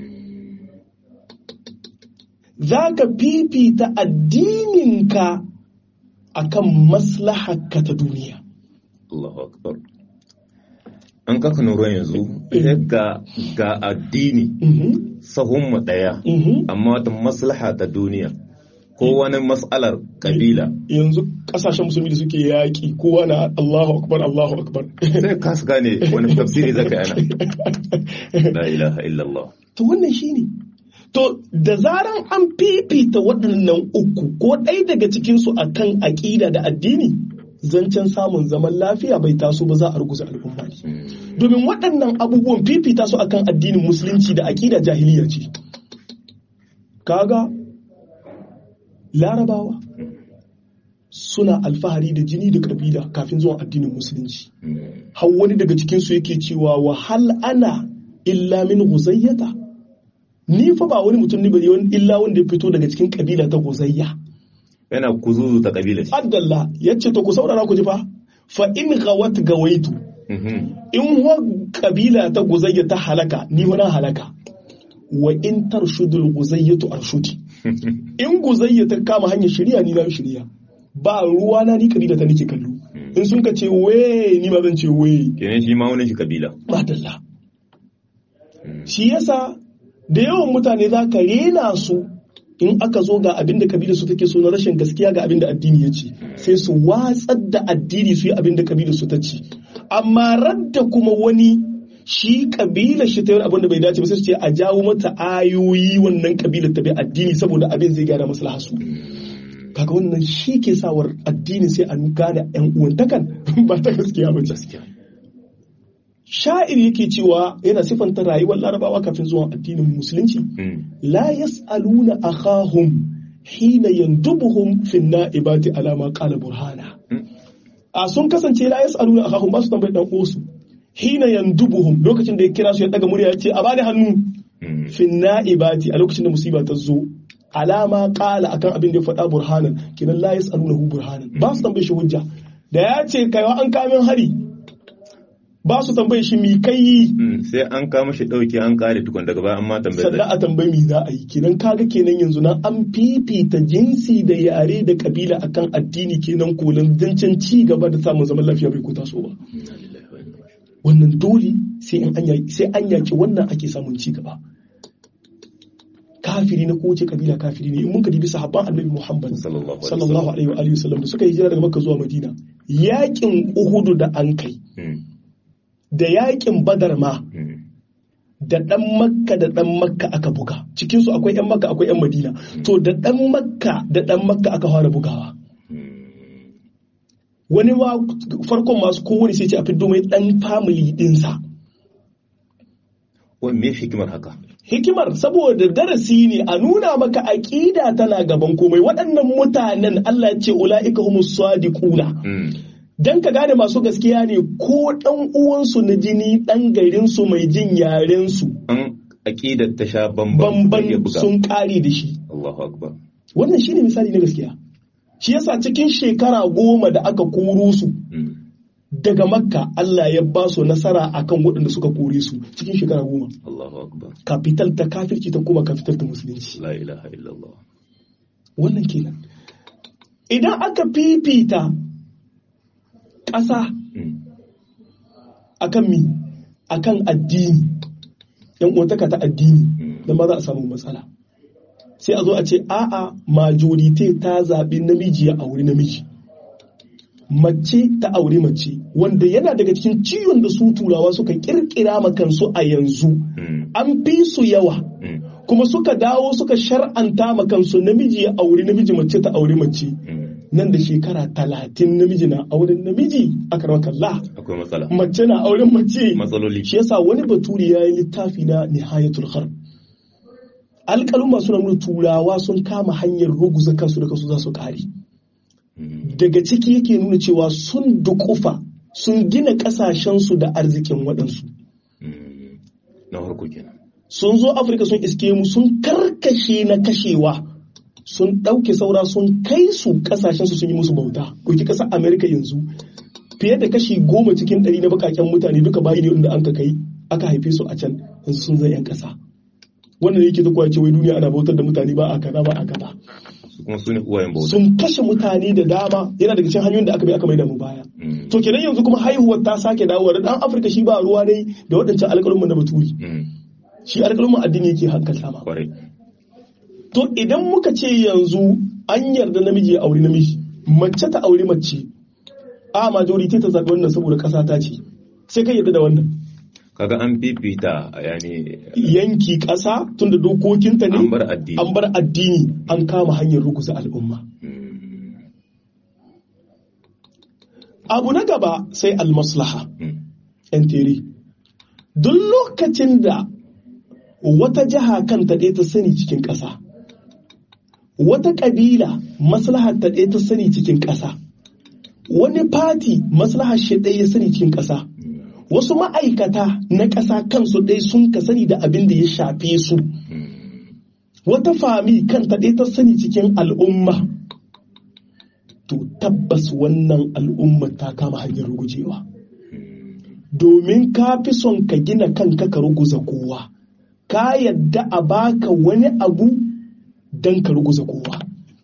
za ka fifita addininka akan maslaharka ta duniya Allahu akbar an kaka nura yanzu ga ga addini Mhm, sahun mu daya mhm. amma wata maslaha ta duniya ko wani mas'alar kabila yanzu ƙasashen musulmi da suke yaƙi kowa na Allahu akbar Allahu akbar sai ka su gane wani tafsiri zaka yana la ilaha illallah to wannan shine to da zaran an fifita waɗannan uku ko ɗaya daga cikinsu a kan aƙida da addini zancen samun zaman lafiya bai taso ba za a ruguza al'umma ne domin waɗannan abubuwan fifita su akan addinin musulunci da aƙida jahiliya ce kaga larabawa suna alfahari da jini da ƙabila kafin zuwan addinin musulunci har wani daga cikinsu yake cewa wa hal ana illa min huzayyata ni fa ba wani mutum ne bane wani illa wanda ya fito daga cikin kabila ta huzayya yana kuzuzu ta kabila shi abdallah yace to ku saurara ku ji fa fa in gawat gawaitu Mhm. in wa kabila ta huzayya ta halaka ni wani halaka wa in tarshudul huzayyatu arshudi in guzayya ta kama hanyar shirya ni na shirya ba ruwa na ni kabila ta nake kallo in sun ka ce we ni ma zan ce we kenan shi ma wani shi kabila madalla shi yasa da yawan mutane za ka rena su in aka zo ga abin da kabila su take so na rashin gaskiya ga abin da addini ya ce sai su watsar da addini su yi abin da kabila su ta ce amma radda kuma wani shi kabila shi ta yi abin da bai dace ba sai su ce a jawo mata ayoyi wannan kabila ta bi addini saboda abin zai gyara maslaha su kaga wannan shi ke sawar addini sai an gane yan uwantakan ba ta gaskiya ba ce gaskiya sha'ir yake cewa yana sifanta rayuwar larabawa kafin zuwan addinin musulunci Mm. la yas'aluna akhahum hina yandubuhum fi na'ibati ala ma qala burhana Mm. a sun kasance la yas'aluna akhahum ba su tambayi dan uwansu hina yandubuhum lokacin da ya kira su ya daga murya ya ce a bani hannu Mm. fi na'ibati a lokacin da musiba ta zo alama qala akan abin da ya faɗa burhanan kinan la yas'alunahu burhanan ba su tambaye shi hujja da ya ce kaiwa an kamin hari ba su tambaye shi mi kai Mm. sai an kama shi dauki an kare tukun daga baya amma tambayar sannan a tambayi mi za a yi kenan kaga kenan yanzu nan an fifita jinsi da yare da kabila akan addini kenan kolin zancen ci gaba da samun zaman lafiya bai ko taso ba Inna lillahi wa inna ilaihi wannan dole sai in an yaki sai an yaki wannan ake samun ci gaba kafiri na kowace kabila kafiri ne in mun ka dibi sahabban annabi Muhammad Sallallahu alaihi sallallahu alaihi wa alihi wasallam da suka hijira daga Makka zuwa Madina yakin Uhud da an kai Mm. da yakin Badar ma Mm. da ɗan makka da ɗan makka aka buga cikinsu akwai 'yan makka akwai 'yan madina to da ɗan makka da ɗan makka aka fara bugawa Mm. wani ma farkon masu kowane sai ce a fiddo mai ɗan family ɗinsa Wai me hikimar haka hikimar saboda darasi ne a nuna maka aƙida tana gaban komai waɗannan mutanen Allah ya ce ula'ika humus sadiquna Mm. dan ka gane masu gaskiya ne ko ɗan uwansu na jini ɗan garinsu mai jin yarensu an aqidar ta sha bamban ya bamban buga sun ƙare da shi Allahu akbar wannan shine misali na gaskiya shi yasa cikin shekara goma da aka koro su Mm. daga makka Allah ya ba su nasara akan waɗanda suka kore su cikin shekara goma Allahu akbar kafital ta kafirci ta kuma kafital ta musulunci la ilaha illallah wannan kenan idan aka fifita ƙasa Mm. akan mi akan addini yan uwantaka ta addini Mm. dan ba za a samu matsala sai a zo a ce a'a majorite ta zaɓi namiji ya auri namiji mace ta auri mace wanda yana daga cikin ciwon da su turawa suka kirkira ma kansu a yanzu Mm. an fi su yawa Mm. kuma suka dawo suka shar'anta ma kansu namiji ya auri namiji mace ta auri mace Mm. nan da shekara talatin namiji na auren namiji a kalla akwai matsala mace na auren mace matsaloli shi yasa wani baturi ya yi littafi na nihayatul harb alƙalin masu nuna turawa sun kama hanyar ruguza kansu da kansu za su ƙare Mm. daga ciki yake nuna cewa sun dukufa sun gina ƙasashensu da arzikin waɗansu Mm. na farko kenan sun zo afirka sun iske mu sun karkashe na kashewa sun ɗauke saura sun kai su ƙasashensu sun yi musu bauta ɗauki ƙasar amerika yanzu fiye da kashi goma cikin ɗari na baƙaƙen mutane duka bayi ne wanda an ka kai aka haife su a can yanzu sun zai 'yan ƙasa wannan yake ta kuwa ce wai duniya ana bautar da mutane ba a kaza ba a kaza su kuma su ne uwayen bauta sun kashe mutane da dama yana daga cikin hanyoyin da aka bi aka mai da mu baya Mm. to kenan yanzu kuma haihuwar ta sake dawowa da dan afirka shi ba ruwa ne da waɗancan alƙalumman na baturi Mm. shi alƙalumman addini yake hankalta ma kwarai to idan muka ce yanzu an yarda namiji ya auri namiji mace ta auri mace a majority ta zaɓi wannan saboda ƙasa ta ce sai kai yarda da wannan kaga an fifita yani yanki ƙasa tunda dokokinta ne an bar addini an bar addini an kama hanyar ruguza al'umma Mm. abu na gaba sai almaslaha Mm. yan tere duk lokacin da wata jiha kanta ɗaya ta sani cikin ƙasa wata ƙabila maslahar ta ɗaya ta sani cikin ƙasa wani fati maslahar shi ɗaya ya sani cikin ƙasa wasu ma'aikata na ƙasa kansu ɗaya sun ka sani da abin da ya shafe su Mm. wata fami kanta ɗaya ta sani cikin al'umma to tabbas wannan al'umma ta kama hanyar rugujewa domin ka fi son ka gina kanka ka ruguza kowa ka yadda a baka wani abu don ka ruguza kowa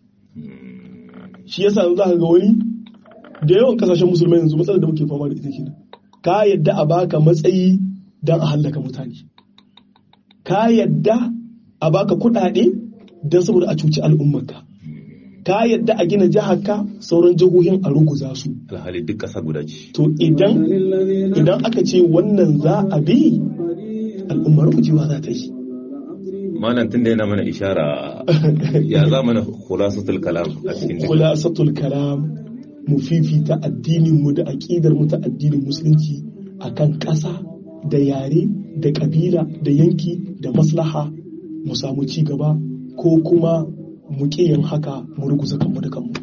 shi yasa za ka ga wani da yawan kasashen musulmai yanzu matsalar da muke fama da ita kenan ka yadda a baka matsayi don a hallaka mutane ka yadda a baka kuɗaɗe don saboda a cuci al'ummarka ka yadda a gina jiharka sauran jihohin a ruguza su alhali duk ƙasa guda ce to idan idan aka ce wannan za a bi al'ummar rugujewa za ta yi malam tun da yana mana ishara ya za mana khulasatul kalam a cikin khulasatul kalam mu fifita addinin mu da aqidar mu ta addinin musulunci akan ƙasa da yare da ƙabila da yanki da maslaha mu samu ci gaba ko kuma mu yin haka mu ruguza kanmu da kanmu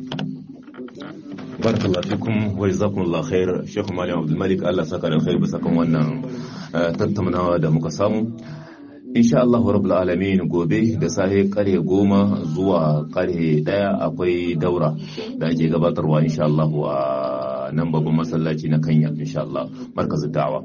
barakallahu fikum wa jazakumullahu khair Sheikh Malam Abdul Malik Allah saka da khair bisa kan wannan tattaunawa da muka samu insha Allah rabbul alamin gobe da safe kare goma zuwa kare daya akwai daura da ake gabatarwa insha Allah a nan babban masallaci na Kanya insha Allah markazin da'awa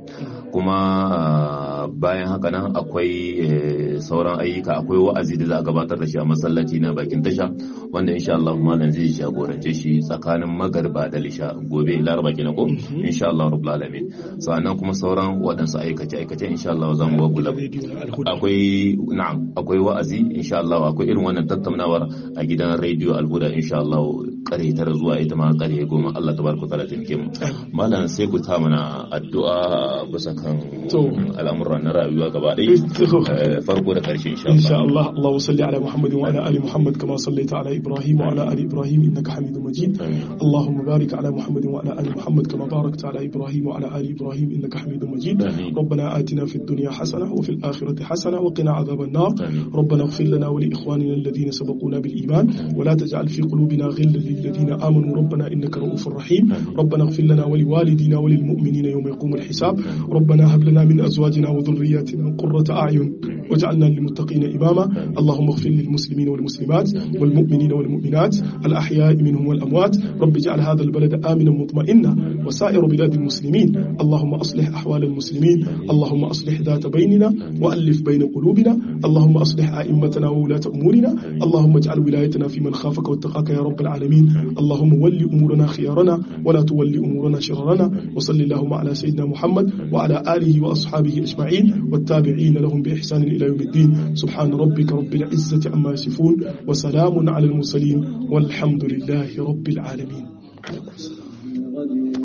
kuma bayan haka nan akwai sauran ayyuka akwai wa'azi da za a gabatar da shi a masallaci na bakin tasha wanda insha Allah malam zai jagorance shi tsakanin magarba da lisha gobe laraba kenan ko insha Allah rabbul alamin sannan kuma sauran waɗansu aikace aikace insha Allah za mu wagula akwai na'am akwai wa'azi insha Allah akwai irin wannan tattaunawar a gidan rediyo alhuda insha Allah kare tara zuwa ita ma kare goma Allah tabaraka taala taimake mu malam sai ku ta mana addu'a bisa kan al'amuran na rayuwa gaba ɗaya farko da karshe insha Allah insha Allah Allahu salli ala Muhammad wa ala ali Muhammad kama sallaita ala Ibrahim wa ala ali Ibrahim innaka Hamidum Majid Allahumma barik ala Muhammad wa ala ali Muhammad kama barakta ala Ibrahim wa ala ali Ibrahim innaka Hamidum Majid ربنا آتنا في الدنيا حسنة وفي الآخرة حسنة وقنا عذاب النار ربنا اغفر لنا ولإخواننا الذين سبقونا بالإيمان ولا تجعل في قلوبنا غلا للذين آمنوا ربنا إنك رؤوف رحيم ربنا اغفر لنا ولوالدينا وللمؤمنين يوم يقوم الحساب ربنا هب لنا من أزواجنا وذرياتنا قرة أعين واجعلنا للمتقين إماما اللهم اغفر للمسلمين والمسلمات والمؤمنين والمؤمنات الأحياء منهم والأموات رب اجعل هذا البلد آمنا مطمئنا وسائر بلاد المسلمين اللهم أصلح أحوال المسلمين اللهم أصلح ذات بيننا وألف بين قلوبنا اللهم أصلح أئمتنا وولاة أمورنا اللهم اجعل ولايتنا في من خافك واتقاك يا رب العالمين اللهم ول أمورنا خيارنا ولا تولي أمورنا شررنا وصل اللهم على سيدنا محمد وعلى آله وأصحابه أجمعين والتابعين لهم بإحسان إلى يوم الدين سبحان ربك رب العزة عما يصفون وسلام على المرسلين والحمد لله رب العالمين